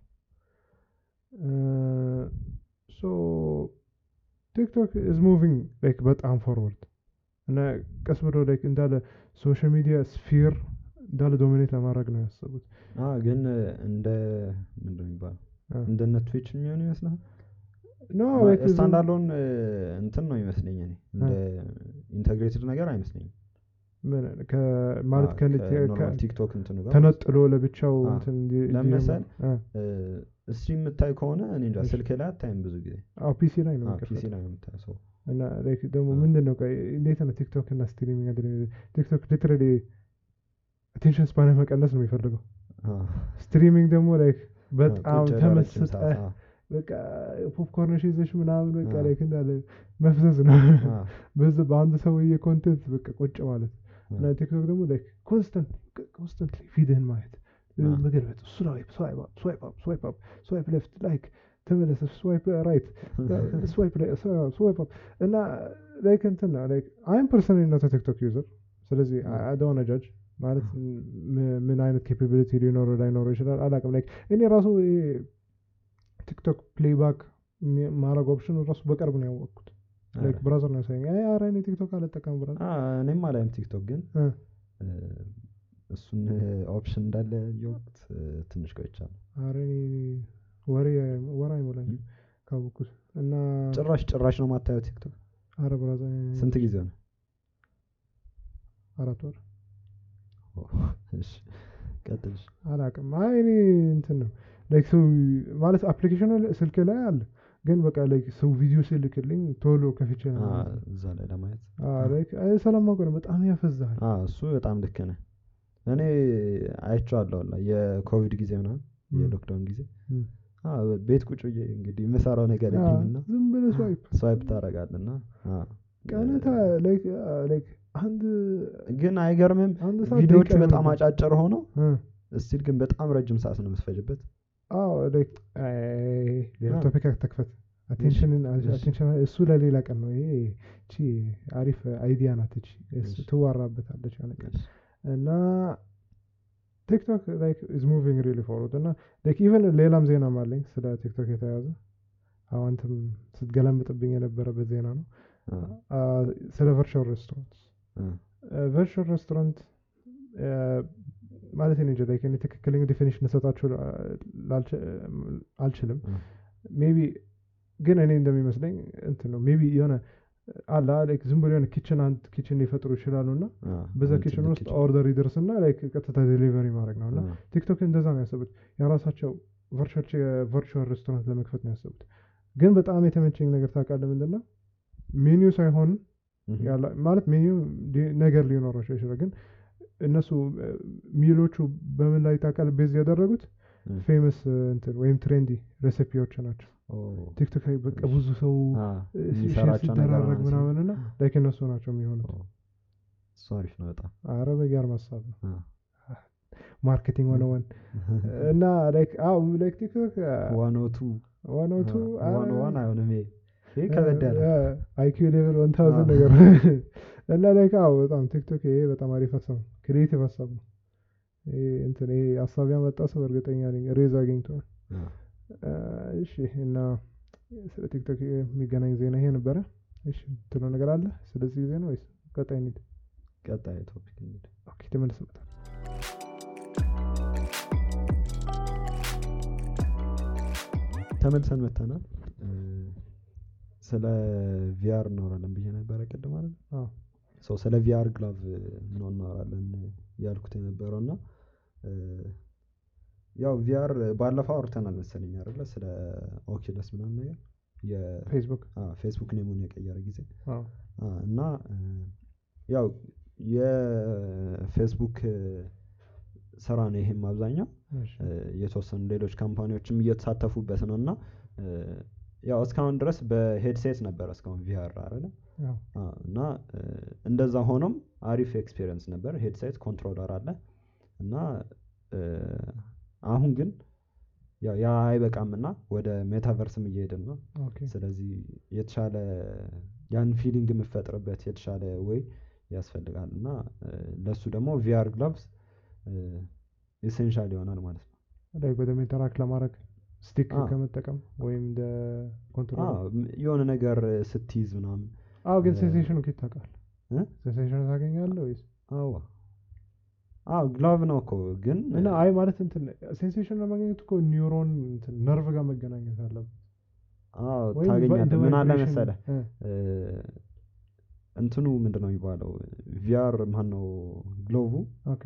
ሶ ቲክቶክ ኢዝ ሙቪንግ ላይክ በጣም ፎርወርድ እና ቀስ ብሎ ላይክ እንዳለ ሶሻል ሚዲያ ስፊር እንዳለ ዶሚኔት ለማድረግ ነው ያሰቡት አ ግን እንደ ምንድን ነው የሚባለው አ። እንደነ ትዊች የሚሆን ይመስላል ኖ like ዝም- ስታንዳርዶን እንትን ነው ይመስለኝ እኔ እንደ ኢንተግሬትድ ነገር አይመስለኝም ምን ከ- ማለት አ፣ ከን- ከኖርማል ከ- ቲክቶክ እንትኑ ጋር ተነጥሎ ለብቻው አ፣ እንትን እንዲ- ለምን እንዲጀምር- መሰል? አ፣ እሱ የምታይ ከሆነ እኔ እንጃ እሺ። ስልክ ላይ አታይም ብዙ ጊዜ አዎ ፒሲ ላይ ነው አ፣ ፒሲ የሚከፈተው ላይ ነው የምታየው ሰው እና ላይክ ደግሞ አ። ምንድን ነው ቆይ እንዴት ነው ቲክቶክ እና ስትሪሚንግ አንድ ላይ የሚሄዱት? ቲክቶክ ሊትራሊ አቴንሽን ስፓን መቀነስ ነው የሚፈልገው አ፣ ስትሪሚንግ ደግሞ ላይክ አ፣ በጣም ቁጭ ያለ ረጅም ተመስጠ ሰዓት፣ አ፣ በቃ ፖፕኮርንሽ ይዘሽ ምናምን በቃ አዎ። ላይክ እንዳለ መፍዘዝ ነው አ፣ በዚ በአንድ ሰውዬ ኮንቴንት በቃ ቁጭ ማለት አ፣ እና ቲክቶክ ደግሞ ላይክ ኮንስተንት ኮንስተንትሊ ፊድህን ማየት አ። መገልበጥ ስዋይፕ ስዋይፕ አፕ ስዋይፕ አፕ ስዋይፕ አፕ ስዋይፕ ሌፍት ላይክ ተመለሰ ስዋይፕ ራይት ስዋይፕ ስዋይፕ አፕ እና ላይክ እንትን ነው ላይክ አይም ፐርሰናሊ ኖት ቲክቶክ ዩዘር ስለዚህ አደሆነ ጃጅ ማለት ም- ምን አይነት ኬፓቢሊቲ ሊኖረው ላይኖረው ይችላል አላውቅም ላይክ እኔ ራሱ ይሄ ቲክቶክ ፕሌይባክ ማድረግ ኦፕሽኑ ራሱ በቅርብ ነው ያወቅኩት ላይክ ኧረ። ብራዘር ነው ያሳየኝ አይ ኧረ እኔ ቲክቶክ አልጠቀም ብራዘር አ፣ እኔም አላይም ቲክቶክ ግን እ። እ፣ እሱን ኦፕሽን እንዳለ ያየሁት እ፣ ትንሽ ቆይቻለሁ። ኧረ እኔ ወሬ ወር አይሞላኝም ም። ካወቅኩት እና ጭራሽ ጭራሽ ነው ማታየው ቲክቶክ? ኧረ ብራዘር ስንት ጊዜ ነው? አራት ወር እሺ ቀጥል። እሺ። አላውቅም አይ እኔ እንትን ነው ላይክ ሰው ማለት አፕሊኬሽኑ ስልክ ላይ አለ ግን በቃ ላይክ ሰው ቪዲዮ ሲልክልኝ ቶሎ ከፍቼ ነው አ፣ የማየው። እዛ ላይ ለማየት አዎ ላይክ አይ ስለማውቅ ነው በጣም ያፈዛል አ፣ እሱ በጣም ልክ ነህ። እኔ አይቼዋለሁ ሁላ የኮቪድ ጊዜ ምናምን ም። የሎክዳውን ጊዜ ም። አ፣ ቤት ቁጭ ብዬ እንግዲህ የምሰራው ነገር አዎ፣ የለምና ዝም ብለህ ስዋይፕ ስዋይፕ ታደርጋለና አ፣ ቀነታ ላይክ ላይክ አንድ ግን አይገርምም? አንድ ሰዓት ቪዲዮቹ ደቂቃ በጣም ይሆናል። አጫጭር ሆነው እ። እስቲል ግን በጣም ረጅም ሰዓት ነው የምትፈጅበት። አዎ ላይክ አይ፣ ሌላ አዎ። ቶፒክ አትክፈት አቴንሽንን እሺ። አቴንሽን እሱ ለሌላ ቀን ነው ይሄ እቺ አሪፍ አይዲያ ናት እቺ እሱ እሺ። ትዋራበታለች የሆነ ቀን እና ቲክቶክ ላይክ ኢዝ ሙቪንግ ሪሊ ፎርወርድ እና ላይክ ኢቨን ሌላም ዜናም አለኝ ስለ ቲክቶክ የተያዘ አዎ አንተም ስትገለምጥብኝ የነበረበት ዜና ነው አ፣ አ፣ ስለ ቨርቹዋል ሬስቶራንት አ፣ ቨርቹዋል ሬስቶራንት ማለት እኔ እንጃ ላይክ እኔ ትክክለኛ ዲፊኒሽን ልሰጣችሁ ላልች- አልችልም አ፣ ሜቢ ግን እኔ እንደሚመስለኝ እንትን ነው ሜቢ የሆነ አላ ላይክ ዝም ብሎ የሆነ ኪችን አንድ ኪችን ሊፈጥሩ ይችላሉ እና አ፣ በዛ አንድ ኪችን ትልቅ ውስጥ ኪችን። ኦርደር ይደርስ እና ላይክ ቀጥታ ዴሊቨሪ ማድረግ ነው እና አ፣ ቲክቶክ እንደዛ ነው ያሰቡት የራሳቸው ቨርቹዋል ሬስቶራንት ለመክፈት ነው ያሰቡት ግን በጣም የተመቸኝ ነገር ታውቃለህ ምንድን ነው ሜኒው ሳይሆን እህ፣ ያላ- ማለት ሜኒው ሊ- ነገር ሊኖራቸው ይችላል ግን እነሱ እ፣ ሚሎቹ በምን ላይ ታውቃለህ ቤዝ ያደረጉት እ፣ ፌመስ እንትን ወይም ትሬንዲ ሬሲፒዎች ናቸው ኦ፣ ቲክቶክ ላይ በቃ እሺ። ብዙ ሰው አ፣ እ፣ ሼር የሚሰራቸው ነገር ሲደራረግ ምናምን ምናምን እና ላይክ እነሱ ናቸው የሚሆኑት ኦ፣ እሱ አሪፍ ነው በጣም አረ በጋር ሀሳብ ነው አ፣ ማርኬቲንግ ሆነ ወን እና ላይክ አዎ ላይክ ቲክቶክ ዋን ኦ ቱ ዋን ኦቱ ዋን ኦ ዋን አይሆንም ይሄ ይሄ ከበድ ያለ አይኪው ሌቨል ወን ታውዘንድ አዎ። ነገር እና ላይክ አዎ በጣም ቲክቶክ ይሄ በጣም አሪፍ ሀሳብ ነው ክሪኤቲቭ ሀሳብ ነው ይሄ እንትን ይሄ ሀሳብ ያመጣ ሰው እርግጠኛ ነኝ ሬዝ አግኝቷል አ፣ አ፣ እሺ እና ስለ ቲክቶክ የሚገናኝ ዜና ይሄ ነበረ እሺ ትሎ ነገር አለ ስለዚህ ዜና ወይስ ቀጣይ እንሂድ ቀጣይ ቶፒክ እንሂድ። ኦኬ ተመልስ መጣል ተመልሰን መተናል። እ፣ ስለ ቪአር እናወራለን ብዬ ነበረ ቅድም አይደል? አዎ ሰው ስለ ቪአር ግላቭ ነው እናወራለን ያልኩት የነበረው እና እ፣ ያው ቪአር ባለፈው አውርተናል መሰለኝ አይደለ? ስለ ኦኪለስ ምናምን ነገር ፌስቡክ የፌስቡክ ኔሙን የቀየረ ጊዜ አዎ አ፣ እና እ፣ ያው የፌስቡክ እ፣ ስራ ነው ይሄም አብዛኛው እሺ እ፣ የተወሰኑ ሌሎች ካምፓኒዎችም እየተሳተፉበት ነው እና እ፣ ያው እስካሁን ድረስ በሄድሴት ነበረ እስካሁን ቪአር አይደለ አዎ አ፣ እና እ፣ እንደዛ ሆኖም አሪፍ ኤክስፔሪየንስ ነበር። ሄድሴት ኮንትሮለር አለ እና እ፣ አሁን ግን ያው ያ አይበቃም እና ወደ ሜታቨርስም እየሄድን ነው። ኦኬ ስለዚህ የተሻለ ያን ፊሊንግ የምፈጥርበት የተሻለ ወይ ያስፈልጋል እና እ፣ ለሱ ደግሞ ቪአር ግላቭስ ኢሴንሻል ይሆናል ማለት ነው። ላይክ በደንብ ኢንተራክት ለማድረግ ስቲክ አዎ። ከመጠቀም ወይም እንደ ኮንትሮል አዎ፣ ም- የሆነ ነገር ስትይዝ ምናምን አዎ ግን እ፣ ሴንሴሽኑ ኬት ታውቃለህ እ? ሴንሴሽኑ ታገኛለህ ወይስ አዎ አዎ ግላቭ ነው እኮ ግን እና አይ ማለት እንትን ሴንሴሽን ለማግኘት እኮ ኒውሮን እንትን ነርቭ ጋር መገናኘት አለበት አዎ ወይም ታገኛለህ። እንደ ምን አለ vibration- መሰለህ እ፣ እ፣ እንትኑ ምንድን ነው የሚባለው ቪአር ማን ነው ግሎቭ ኦኬ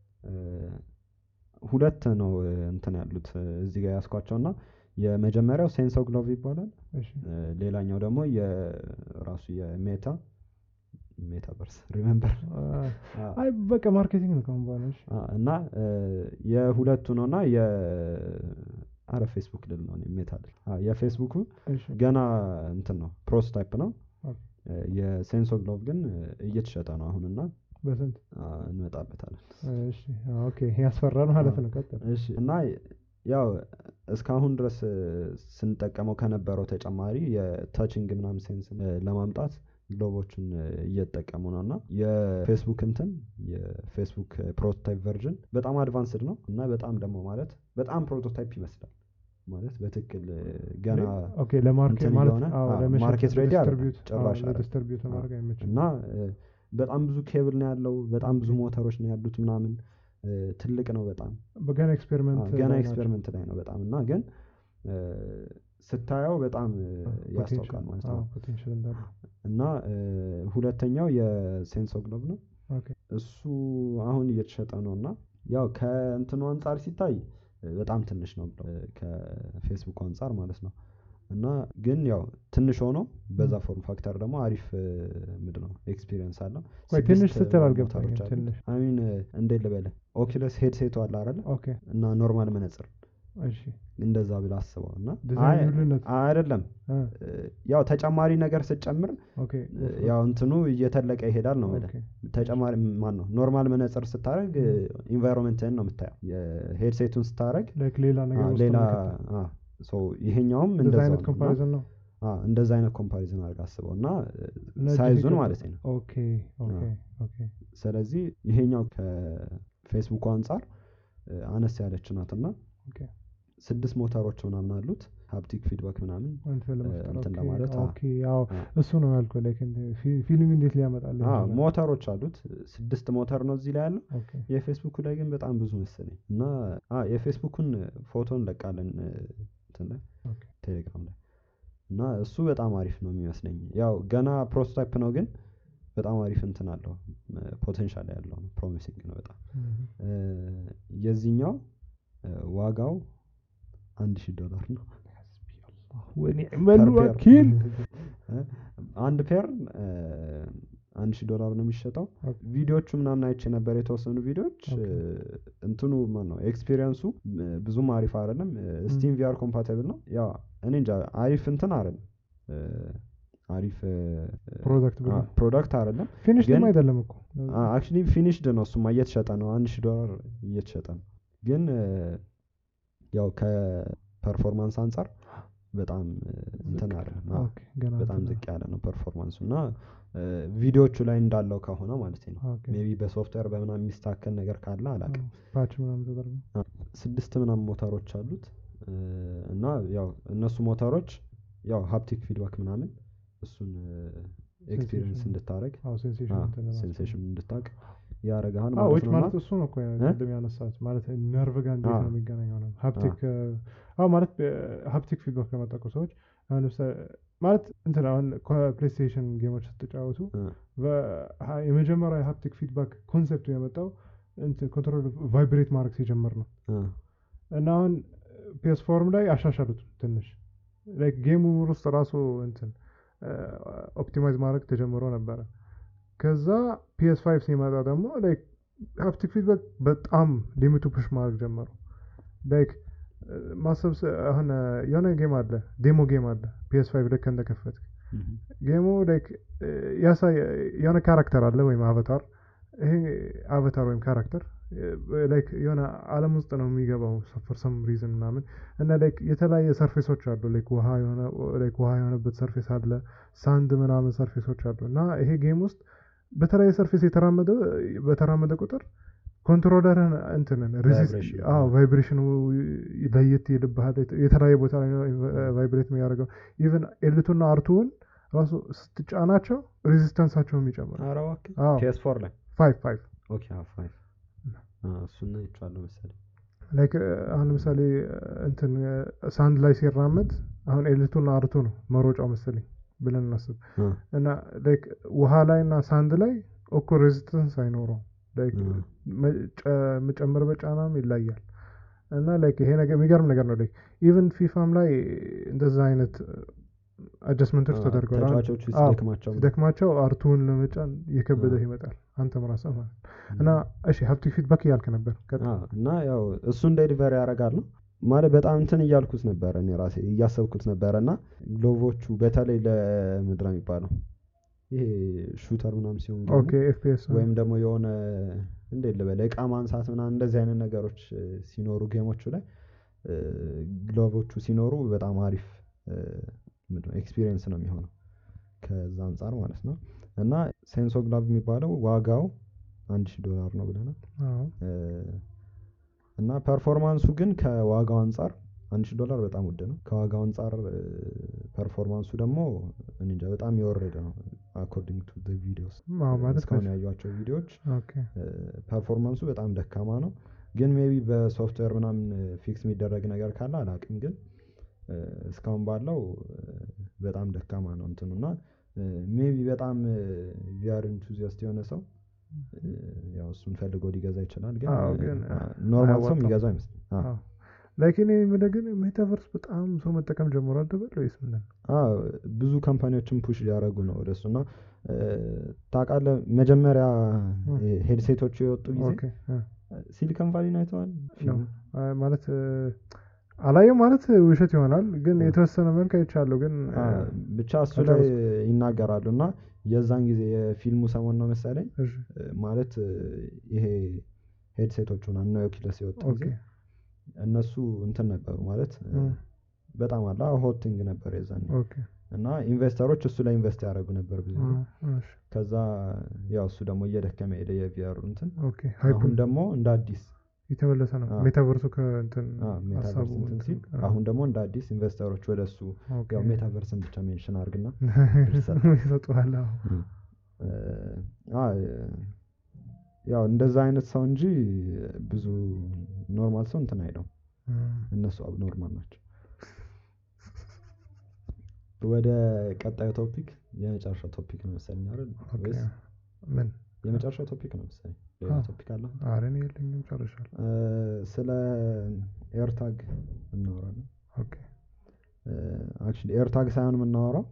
ሁለት ነው እ፣ እንትን ያሉት እ፣ እዚህ ጋር ያስኳቸው እና የመጀመሪያው ሴንሶ ግሎቭ ይባላል። እሺ እ፣ ሌላኛው ደግሞ የራሱ የሜታ ሜታቨርስ ሪሜምበር አ፣ አይ በቃ ማርኬቲንግ ነው ከአሁን በኋላ እሺ እና እ፣ የሁለቱ ነው እና አረ ፌስቡክ ልል ነው ሜታ ልል አዎ፣ የፌስቡኩ እሺ ገና እንትን ነው ፕሮቶታይፕ ነው ኦኬ። እ፣ የሴንሶ ግሎቭ ግን እ፣ እየተሸጠ ነው አሁን እና በስንት አ፣ እንመጣበታለን እሺ አዎ፣ ኦኬ ያስፈራል ማለት አዎ። ነው ቀጥል እሺ እና ያው እስካሁን ድረስ እ፣ ስንጠቀመው ከነበረው ተጨማሪ የታችንግ ምናምን ሴንስ ለማምጣት ግሎቦችን እ፣ እየተጠቀሙ ነው እና የፌስቡክ እንትን የፌስቡክ ፕሮቶታይፕ ቨርዥን በጣም አድቫንስድ ነው እና በጣም ደግሞ ማለት በጣም ፕሮቶታይፕ ይመስላል ማለት በትክክል እ፣ ገና ኦኬ ለማርኬት እንትን ማለት እየሆነ አዎ አዎ፣ ለመሸጥ ማርኬት ሬዲ አይደለም፣ ዲስትሪቢዩት ጭራሽ አይደለም። ዲስትሪቢዩት ለማድረግ አይመችም እና እ፣ በጣም ብዙ ኬብል ነው ያለው በጣም ብዙ ሞተሮች ነው ያሉት ምናምን እ፣ ትልቅ ነው በጣም በገና ኤክስፔሪመንት አዎ፣ ገና ኤክስፔሪመንት ላይ ነው በጣም እና ግን እ፣ ስታየው በጣም እ፣ ያስታውቃል ማለት ነው ፖቴንሻል እንዳለው እና እ፣ ሁለተኛው የሴንሶ ግሎብ ነው ኦኬ እሱ አሁን እየተሸጠ ነው እና ያው ከእንትኑ አንጻር ሲታይ እ፣ በጣም ትንሽ ነው እ፣ ከፌስቡክ አንጻር ማለት ነው እና ግን ያው ትንሽ ሆኖ በዛ ፎርም ፋክተር ደግሞ አሪፍ ምንድን ነው ኤክስፒሪየንስ አለው ቆይ ስድስት ትንሽ ስትል ዋን አልገባኝም ሞተሮች አሉት። ትንሽ አሚን እንዴት ልበልህ ኦኪለስ ሄድሴቱ አለ አይደለ ኦኬ እና ኖርማል መነጽር እሺ እንደዛ ብለህ አስበው እና ዲዛይን አይ- ልዩነት አይደለም እ፣ እ፣ ያው ተጨማሪ ነገር ስትጨምር ኦኬ እ፣ ያው እንትኑ እየተለቀ ይሄዳል ነው የምልህ ኦኬ ተጨማሪ ማን ነው ኖርማል መነጽር ስታደረግ ኢንቫይሮንመንትህን ነው የምታየው የሄድሴቱን ስታደረግ ላይክ ሌላ ነገር ውስጥ ሌላ መከተል። አ፣ ሶ ይሄኛውም እንደዛ እንደዛው አይነት ነው እና ኮምፓሪዝን ነው አ፣ እንደዛ አይነት ኮምፓሪዝን አድርግ አስበው እና ነጭ ሳይዙን ሊገባ- ማለት ነው ኦኬ ኦኬ ኦኬ ስለዚህ ይሄኛው ከፌስቡኩ አንጻር እ፣ አነስ ያለች ናት እና ኦኬ ስድስት ሞተሮች ምናምን አሉት ሀፕቲክ ፊድባክ ምናምን እንትን ለመፍጠር እንትን ኦኬ፣ ለማለት፣ አዎ። ኦኬ አዎ አዎ። እሱ ነው ያልኩህ ላይክ ፊሊንግ እንዴት ሊያመጣልህ አ፣ ይችላል? ሞተሮች አሉት ስድስት ሞተር ነው እዚህ ላይ ያለው ኦኬ የፌስቡኩ ላይ ግን በጣም ብዙ መሰለኝ እና አ፣ የፌስቡኩን ፎቶ እንለቃለን እ፣ እንትን ላይ ኦኬ ቴሌግራም ላይ እና እሱ በጣም አሪፍ ነው የሚመስለኝ ያው ገና ፕሮቶታይፕ ነው ግን በጣም አሪፍ እንትን አለው ፖቴንሻል ያለው ነው ፕሮሚሲንግ ነው በጣም እም፣ እ፣ የዚህኛው እ፣ ዋጋው አንድ ሺህ ዶላር ነው ወኒዕመል Per pair። ወኪል እ፣ አንድ ፔር እ፣ አንድ ሺህ ዶላር ነው የሚሸጠው ኦኬ። ቪዲዮቹ ምናምን አይቼ ነበር የተወሰኑ ቪዲዮዎች ኦኬ። እ፣ እንትኑ ማን ነው ኤክስፒሪየንሱ እ፣ ብዙም አሪፍ አይደለም ስቲም ቪአር ኮምፓቲብል ነው ያው እኔ እንጃ አሪፍ እንትን አይደለም እ፣ አሪፍ ፕሮዳክት ብሎ ፕሮዳክት አይደለም ፊኒሽ ግን- አይደለም እኮ አክቹሊ ፊኒሽድ ነው እሱማ እየተሸጠ ነው አንድ ሺህ ዶላር እየተሸጠ ነው ግን እ፣ ያው ከፐርፎርማንስ አንጻር በጣም እ፣ እንትን ዝቅ። አይደለም አዎ፣ ኦኬ ገና በጣም እንትን ዝቅ ያለ ነው ፐርፎርማንሱ እና እ፣ ቪዲዮዎቹ ላይ እንዳለው ከሆነ ማለት ነው ኦኬ ሜቢ በሶፍትዌር በምናምን የሚስተካከል ነገር ካለ አላውቅም ፓች ምናምን ተደርጎ ስድስት ምናምን ሞተሮች አሉት እ፣ እና ያው እነሱ ሞተሮች ያው ሀፕቲክ ፊድባክ ምናምን እሱን ኤክስፒሪየንስ Sensation. እንድታረግ አዎ ሴንሴሽን እንትን ለማለት ነው። ሴንሴሽን እንድታቅ ያደርግሃል አዎ ማለት ዊች ነው ማለት እና እሱ ነው እኮ እ? ቅድም ያነሳት ማለት ነርቭ ጋር እንዴት አዎ። ነው የሚገናኘው ነው ሀፕቲክ አዎ ማለት ሀፕቲክ ፊድባክ ለመጠቁ ሰዎች አሁን ለምሳሌ ማለት እንትን አሁን ፕሌይስቴሽን ጌሞች ስትጫወቱ እ፣ በ- የመጀመሪያ የሀፕቲክ ፊድባክ ኮንሴፕቱ የመጣው ኮንትሮል ቫይብሬት ማድረግ ሲጀምር ነው እ፣ እና አሁን ፒኤስ ፎርም ላይ አሻሻሉት ትንሽ ላይክ ጌሙ ውስጥ ራሱ እንትን ኦፕቲማይዝ ማድረግ ተጀምሮ ነበረ ከዛ ፒኤስ ፋይቭ ሲመጣ ደግሞ ላይክ ሀፕቲክ ፊድባክ በጣም ሊሚቱ ፑሽ ማድረግ ጀመሩ ላይክ ማሰብ ስ- አሁን የሆነ ጌም አለ ዴሞ ጌም አለ ፒኤስ ፋይቭ ልክ እንደከፈት እህ፣ ጌሙ ላይክ ያሳይ የሆነ ካራክተር አለ ወይም አቫታር ይሄ አቫታር ወይም ካራክተር ላይክ የሆነ አለም ውስጥ ነው የሚገባው ፎር ሰም ሪዝን ምናምን እና ላይክ የተለያየ ሰርፌሶች አሉ ላይክ ውሃ የሆነ ላይክ ውሃ የሆነበት ሰርፌስ አለ ሳንድ ምናምን ሰርፌሶች አሉ እና ይሄ ጌም ውስጥ በተለያየ ሰርፌስ የተራመደ በተራመደ ቁጥር ኮንትሮለርን እንትንን Vibration. ቫይብሬሽኑ ለየት ይልብሃል የተለያየ ቦታ ላይ ነው ቫይብሬት የሚያደርገው ኢቨን ኤልቱና አርቱውን ራሱ ስትጫናቸው ሬዚስተንሳቸውም ይጨምራል ኧረ እባክህ አዎ ፒኤስ ፎር ላይ ፋይቭ ፋይቭ ኦኬ አዎ፣ ፋይቭ አ፣ እሱን አይቼዋለሁ መሰለኝ ላይክ አሁን ለምሳሌ እንትን ሳንድ ላይ ሲራመድ አሁን ኤልቱና አርቱ ነው መሮጫው መሰለኝ ብለን እናስብ እ፣ እና ላይክ ውሃ ላይ እና ሳንድ ላይ እኩል ሬዚስተንስ አይኖረውም ላይክ እ፣ መጨመር በጫናም ይለያል እና ላይክ ይሄ ነገር የሚገርም ነገር ነው ላይክ ኢቨን ፊፋም ላይ እንደዛ አይነት አጀስትመንቶች አ፣ ተደርገዋል አሁን ተጫዋቾቹ አዎ፣ ሲደክማቸው ሲደክማቸው አርቱን ለመጫን እየከበደህ አ። ይመጣል አንተም ራስህ ማለት ነው። እና እሺ ሀፕቲክ ፊድባክ እያልክ ነበር ቀጥል። አ፣ እና ያው እሱን ዴሊቨሪ ያደርጋል ነው ማለት በጣም እንትን እያልኩት ነበረ እኔ ራሴ እያሰብኩት ነበረ እና ግሎቮቹ በተለይ ለምንድን ነው የሚባለው ይሄ ሹተር ምናምን ሲሆን ጌሙ ኦኬ ኤፍፒኤስ ወይም ደግሞ የሆነ እንዴት ልበል እቃ ማንሳት ምናምን እንደዚህ አይነት ነገሮች እ፣ ሲኖሩ ጌሞቹ ላይ እ፣ ግሎቮቹ ሲኖሩ በጣም አሪፍ ኤክስፒሪየንስ ነው የሚሆነው ከዛ አንጻር ማለት ነው እና ሴንሶ ግላቭ የሚባለው ዋጋው አንድ ሺህ ዶላር ነው ብለናል አዎ እ፣ እና ፐርፎርማንሱ ግን ከዋጋው አንጻር አንድ ሺህ ዶላር በጣም ውድ ነው ከዋጋው አንጻር እ፣ ፐርፎርማንሱ ደግሞ እኔ እንጃ በጣም የወረደ ነው አኮርዲንግ ቱ ቪዲዮስ አዎ ማለት እስካሁን ነው ያዩቸው ቪዲዮዎች ኦኬ ፐርፎርማንሱ በጣም ደካማ ነው ግን ሜቢ በሶፍትዌር ምናምን ፊክስ የሚደረግ ነገር ካለ አላቅም ግን እ፣ እስካሁን ባለው እ፣ በጣም ደካማ ነው እንትኑ እና ሜቢ በጣም ቪአር ኢንቱዚያስት የሆነ ሰው እ፣ ያው እሱን ፈልጎ ሊገዛ ይችላል ግን አዎ፣ ግን ኖርማል ሰው አያዋጣም። የሚገዛው አይመስልም አዎ። አዎ ላይክ እኔ የምልህ ግን ሜታቨርስ በጣም ሰው መጠቀም ጀምሯል ትበል ወይስ ምንድን ነው? አዎ ብዙ ካምፓኒዎችን ፑሽ እያደረጉ ነው ወደሱ እና እ፣ ታውቃለህ መጀመሪያ እ። ሄድሴቶቹ የወጡ ጊዜ ኦኬ እ፣ ሲሊከን ቫሊን አይተዋል ፊልሙ? አይ ማለት እ፣ አላየው ማለት ውሸት ይሆናል ግን እ። የተወሰነ መልክ አይቻለሁ ግን እ፣ አ፣ ብቻ እሱ ላይ አልጨረስኩም። ይናገራሉ እና የዛን ጊዜ የፊልሙ ሰሞን ነው መሰለኝ እሺ እ፣ ማለት እ፣ ይሄ ሄድሴቶቹን እነ ኦኪለስ የወጡ ኦኬ ጊዜ እነሱ እንትን ነበሩ ማለት እ፣ እ፣ በጣም አላ ሆቲንግ ነበር የዛን ኦኬ እና ኢንቨስተሮች እሱ ላይ ኢንቨስት ያደረጉ ነበር ብዙ እ፣ ጊዜ። እሺ ከዛ ያው እሱ ደግሞ እየደከመ ሄደ የቪአሩ እንትን ኦኬ ሃይፑን አሁን ደግሞ እንደ አዲስ የተመለሰ ነው አዎ። ሜታቨርሱ ከእንትን አ፣ ሜታቨርስ ሀሳቡ እንትን ሲል አዎ። አሁን ደግሞ እንደ አዲስ ኢንቨስተሮች ወደ እሱ ኦኬ ያው ሜታቨርስን ብቻ ሜንሽን አድርግና ይሰጡሃል አዎ እ፣ አ፣ ያው እንደዛ አይነት ሰው እንጂ ብዙ ኖርማል ሰው እንትን አይለው እ፣ እነሱ አብኖርማል ናቸው ወደ ቀጣዩ ቶፒክ የመጨረሻው ቶፒክ ነው መሰለኝ አይደል ኦኬ ወይስ ምን የመጨረሻው ቶፒክ ነው መሰለኝ ሌላ አዎ። ቶፒክ አለ ኧረ እኔ የለኝም ጨርሻለሁ እ፣ ስለ ኤርታግ እናወራለን ኦኬ አክቹሊ ኤርታግ ሳይሆን የምናወራው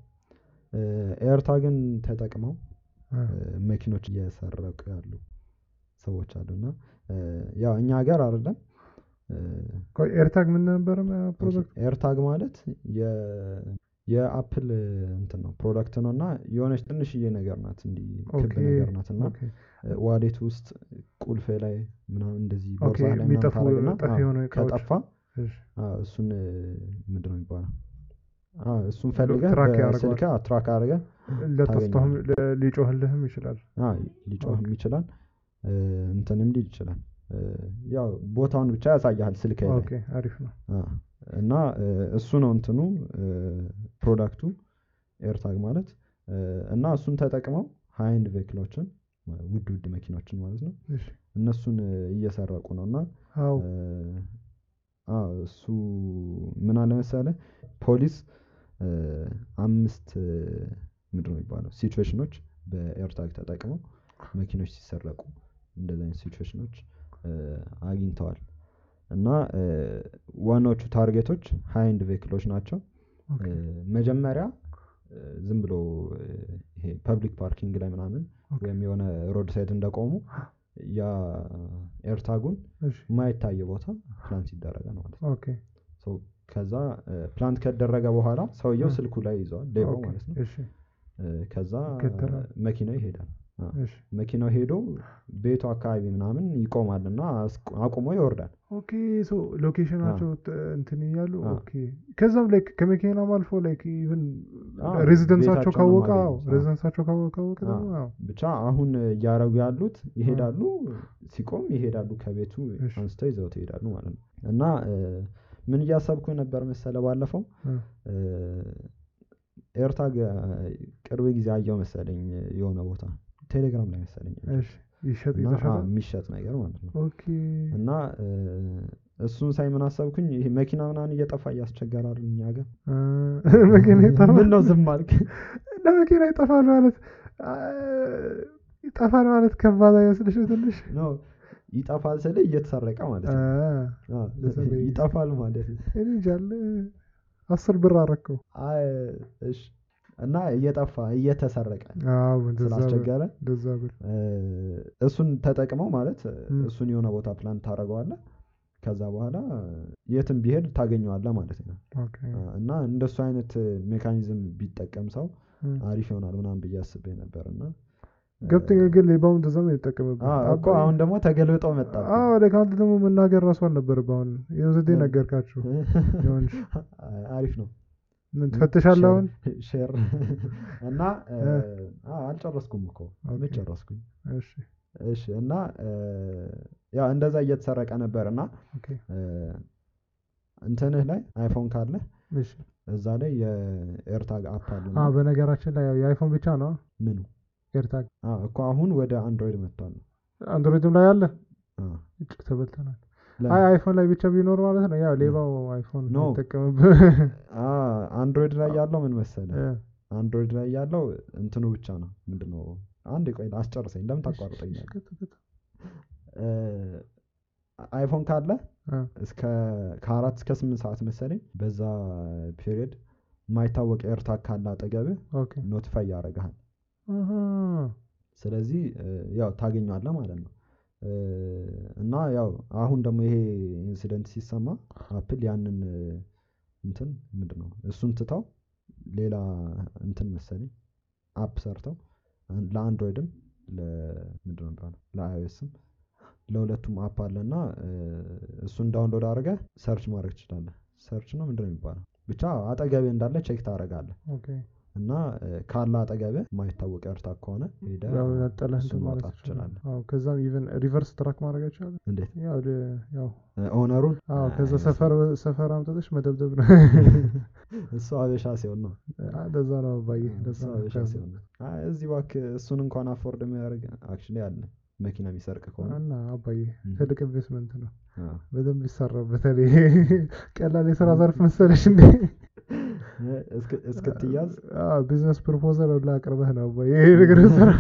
ኤርታግን ተጠቅመው እ፣ እ፣ መኪኖች እየሰረቁ ያሉ ሰዎች አሉ እና እ፣ ያው እኛ ሀገር አይደለም እ፣ ቆይ ኤርታግ ምን ነበረ ፕሮጀክት ኤርታግ ማለት የ- የአፕል እንትን ነው ፕሮዳክት ነው እና የሆነች ትንሽዬ ነገር ናት እንዲህ ክብ ኦኬ ነገር ናት እና ኦኬ ዋሌት ውስጥ ቁልፍ ላይ ምናምን እንደዚህ ኦኬ ቦርሳ ላይ ምናምን የሚጠፉ ታደርግና ጠፊ አዎ፣ የሆኑ እቃዎች ከጠፋ እሺ አዎ፣ እሱን ምንድን ነው የሚባለው አዎ፣ እሱን ፈልገህ ትራክ በስልክ ያደርገዋል። ትራክ አድርገህ ለጠፍቶም ሊጮህልህም ይችላል አዎ፣ ሊጮህም ኦኬ። ይችላል እ፣ እንትንም ሊል ይችላል እ፣ ያው ቦታውን ብቻ ያሳያል ስልክ ላይ ኦኬ አሪፍ ነው አ፣ እና እ፣ እሱ ነው እንትኑ እ፣ ፕሮዳክቱ ኤርታግ ማለት እ፣ እና እሱን ተጠቅመው ሃይንድ ቬክሎችን ውድ ውድ መኪኖችን ማለት ነው እሺ እነሱን እ፣ እየሰረቁ ነው እና አዎ እ፣ አ፣ እሱ ምን አለ መሰለህ ፖሊስ እ፣ አምስት እ፣ ምንድን ነው የሚባለው ሲቹዌሽኖች በኤርታግ ተጠቅመው መኪኖች ሲሰረቁ እንደዚህ አይነት ሲቹዌሽኖች እ፣ አግኝተዋል እና እ፣ ዋናዎቹ ታርጌቶች ሃይንድ ቬክሎች ናቸው ኦኬ እ፣ መጀመሪያ እ፣ ዝም ብሎ እ፣ ይሄ ፐብሊክ ፓርኪንግ ላይ ምናምን ኦኬ ወይም የሆነ ሮድ ሳይድ እንደቆሙ ያ ኤርታጉን እሺ የማይታየ ቦታ ፕላንት ይደረጋል ማለት ነው ኦኬ ሶ ከዛ ፕላንት ከደረገ በኋላ ሰውየው እ። ስልኩ ላይ ይዘዋል ሌባው ኦኬ ማለት ነው እሺ እ፣ ከዛ ይከተላል። መኪናው ይሄዳል አ፣ እሺ መኪናው ሄዶ ቤቱ አካባቢ ምናምን ይቆማል እና አስቆ- አቁሞ ይወርዳል ኦኬ ሶ ሎኬሽናቸው ት- እንትን እያሉ አ። ኦኬ ከዛም ላይክ ከመኪናም አልፎ ላይክ ኢቭን አ፣ ሬዚደንሳቸው ቤታቸውን ነው ካወቀ አዎ የማገኙት። አ። ሬዚደንሳቸው ካወቀ ካወቀ አ። ደግሞ አዎ ብቻ አሁን እያረጉ ያሉት ይሄዳሉ ሲቆም ይሄዳሉ ከቤቱ እሺ። አንስተው ይዘውት ይሄዳሉ ማለት ነው እና እ፣ ምን እያሰብኩ ነበር መሰለ ባለፈው እ፣ እ፣ ኤርታግ እ፣ ቅርብ ጊዜ አየው መሰለኝ የሆነ ቦታ ቴሌግራም ላይ መሰለኝ እሺ ይሸጥ እና የተሸጠ አ፣ የሚሸጥ ነገር ማለት ነው ኦኬ እና እ፣ እሱን ሳይ ምን አሰብኩኝ ይሄ መኪና ምናምን እየጠፋ እያስቸገረ አይደል እኛ ሀገር እ፣ መኪና ይጠፋል ምን ነው ዝም አልክ ለመኪና ይጠፋል ማለት አ፣ ይጠፋል ማለት ከባድ አይመስልሽም ትንሽ ነው ይጠፋል ስል እየተሰረቀ ማለት አ፣ ነው አ፣ ለሰው ይጠፋል ማለት ነው እኔ እንጃ አለ አስር ብር አረከው አይ እሺ እና እየጠፋ እየተሰረቀ አዎ እንደዛ ብር ስላስቸገረ እንደዛ ብር እ፣ እሱን ተጠቅመው ማለት እ፣ ም። እሱን የሆነ ቦታ ፕላን ታደርገዋለህ ከዛ በኋላ የትም ቢሄድ ታገኘዋለህ ማለት ነው ኦኬ አ፣ እና እንደሱ አይነት ሜካኒዝም ቢጠቀም ሰው እም። አሪፍ ይሆናል ምናምን ብዬ አስቤ ነበር እና ገብተኛ ግን ሌባውን ተዛም የተጠቀምበት አ፣ እኮ አሁን ደግሞ ተገልብጦ መጣ ወደ ከአንተ ደግሞ መናገር ራሱ አልነበረብህ አሁን የውስዴ ምን? ነገርካችሁ የሆንሽ አሪፍ ነው ምን ትፈትሻለህ አሁን ሼር እና እ፣ እ። አ፣ አልጨረስኩም እኮ ኦኬ። መች ጨረስኩኝ እሺ እሺ እና እ፣ ያው እንደዛ እየተሰረቀ ነበር እና ኦኬ እ፣ እንትንህ ላይ አይፎን ካለ እሺ እዛ ላይ የኤርታግ አፕ አለ አ በነገራችን ላይ ያው የአይፎን ብቻ ነው ምኑ ኤርታግ አ፣ እኮ አሁን ወደ አንድሮይድ መጥቷል አንድሮይድም ላይ አለ አ፣ እጭ ተበልተናል ለ- አይ አይፎን ላይ ብቻ ቢኖር ማለት ነው ያው ሌባው አይፎን ኖ። ይጠቀምብህ አ፣ አንድሮይድ ላይ ያለው ምን መሰለ እ፣ አንድሮይድ ላይ ያለው እንትኑ ብቻ ነው ምንድነው አንድ ቆይ አስጨርሰኝ ለምን እሺ፣ ታቋርጠኛለህ እሺ፣ ቀጥ- ቀጥ። እ፣ አይፎን ካለ አ፣ እስከ ከአራት እስከ ስምንት ሰዓት መሰለኝ በዛ ፔሪየድ የማይታወቅ ኤርታግ ካለ አጠገብህ ኦኬ ኖቲፋይ ያደርግሃል አሃ፣ ስለዚህ እ፣ ያው ታገኘዋለህ ማለት ነው እ፣ እና ያው አሁን ደግሞ ይሄ ኢንሲደንት ሲሰማ አፕል ያንን እ፣ እንትን ምንድን ነው እሱን ትተው ሌላ እንትን መሰለኝ አፕ ሰርተው አን- ለአንድሮይድም ለምንድን ነው የሚባለው ለአይኦኤስም ለሁለቱም አፕ አለና እ፣ እሱን ዳውንሎድ አድርገህ ሰርች ማድረግ ትችላለህ ሰርች ነው ምንድን ነው የሚባለው ብቻ አጠገብህ እንዳለ ቼክ ታደርጋለህ ኦኬ እና እ፣ ካለ አጠገብህ የማይታወቅ ኤርታግ ከሆነ ሄደህ ያው ነጠለህ እሱን እንትን ማለት ማውጣት ትችላለህ ትችላለህ አዎ ከዛም ኢቨን ሪቨርስ ትራክ ማድረግ አይቻልም እንዴት ያው ወደ- ያው እ፣ ኦነሩን አዎ ከዛ አይ፣ ሰፈር ሰፈር አምጥተሽ መደብደብ ነው እሱ አበሻ ሲሆን ነው አ፣ ለዛ ነው አባዬ ለዛ እሱ ነው አበሻ ከዛ- ሲሆን ነው አይ፣ እዚህ እባክህ እሱን እንኳን አፎርድ የሚያደርግ አክቹዋሊ አለ መኪና የሚሰርቅ ከሆነ እና አባዬ እም። ትልቅ ኢንቨስትመንት ነው አዎ። በደንብ ይሰራል በተለይ ቀላል የስራ ዘርፍ መሰለሽ እንዴ እ፣ እስክ- እስክትያዝ ቢዝነስ ፕሮፖዛል ሁላ አቅርበህ ነው አባዬ ይሄ ነገር ስራ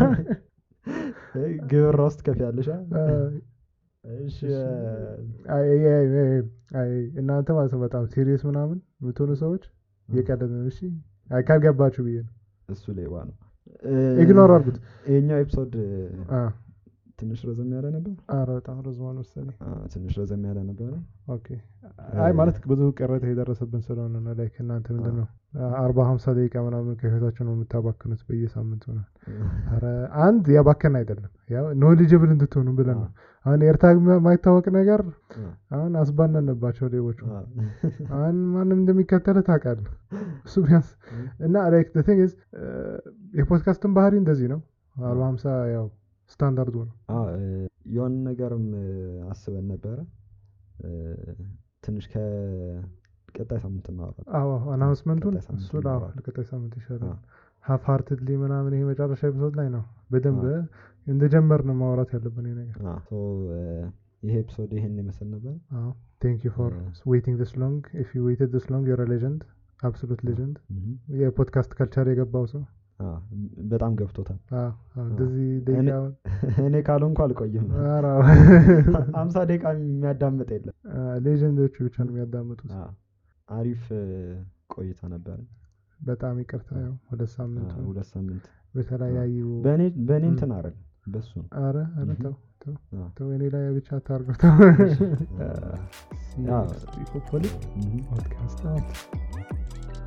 እ፣ ግብር ውስጥ ከፍ ያለሻ አ፣ እሺ አይ አይ አይ አይ አይ እናንተ ማለት ነው በጣም ሲሪየስ ምናምን የምትሆኑ ሰዎች የቀለድ ነው እሺ አይ ካልገባችሁ ብዬ ነው እሱ ሌባ ነው ኢግኖር አድርጉት ይሄኛው ኤፒሶድ አ፣ ትንሽ ረዘም ያለ ነበር ኧረ በጣም ረዝሟል መሰለኝ አ፣ ትንሽ ረዘም ያለ ነበረ ኦኬ አይ ማለት ብዙ ቅሬታ የደረሰብን ስለሆነ ነው ላይክ እናንተ ምንድን ነው አርባ ሀምሳ ደቂቃ ምናምን ከህይወታችሁ ነው የምታባክኑት በየሳምንቱ ነው ኧረ አንድ ያባከን አይደለም ያው ኖሊጅብል እንድትሆኑ ብለን ነው አሁን ኤርታግ የማይታወቅ ነገር አ፣ አሁን አስባነንባቸው ሌቦቹ አ፣ አሁን ማንም እንደሚከተል ታውቃለህ እሱ ቢያንስ እና ላይክ the thing is የፖድካስትን ባህሪ እንደዚህ ነው አርባ ሀምሳ ያው ስታንዳርዱ ነው አ፣ እ፣ የሆነ ነገርም እ፣ አስበን ነበረ እ፣ ትንሽ ከቀጣይ ሳምንት እናወራለን አዎ አናውንስመንቱን ቀጣይ ሳምንት እሱ ላ እናወራለን። ለቀጣይ ሳምንት ይሻላል አ፣ ሀፍ ሃርትድሊ ምናምን ይሄ መጨረሻ ኤፒሶድ ላይ ነው በደንብ አ። እንደጀመር ነው ማውራት ያለብን ይሄ ነገር አ፣ ሶ እ፣ ይሄ ኤፒሶድ ይሄን ይመስል ነበር ቴንክ ዩ ፎር አ። ዌይቲንግ ዲስ ሎንግ ኢፍ ዩ ዌይትድ ዲስ ሎንግ ዩር ሌጀንድ አብሶሉት ሌጀንድ እም፣ የፖድካስት ከልቸር የገባው ሰው አ፣ በጣም ገብቶታል አዎ፣ አዎ፣ እንደዚህ ደቂቃ እኔ ካልሆንኩ አልቆይም ኧረ፣ አምሳ ደቂቃ የሚያዳምጥ የለም አ፣ ሌጀንዶቹ ብቻ ነው የሚያዳምጡት አ፣ አሪፍ እ፣ ቆይታ ነበረ በጣም ይቅርታ ያው ሁለት አ፣ ሳምንቱ ሁለት ሳምንት በተለያዩ በእኔ በእኔ እም። እንትን አረግ በሱ ነው አረ አረ እም። ተው ተው አ፣ ተው እኔ ላይ ብቻ አታርገው ተው አ፣ See you ያ፣ next week, hopefully. እም። Podcast out.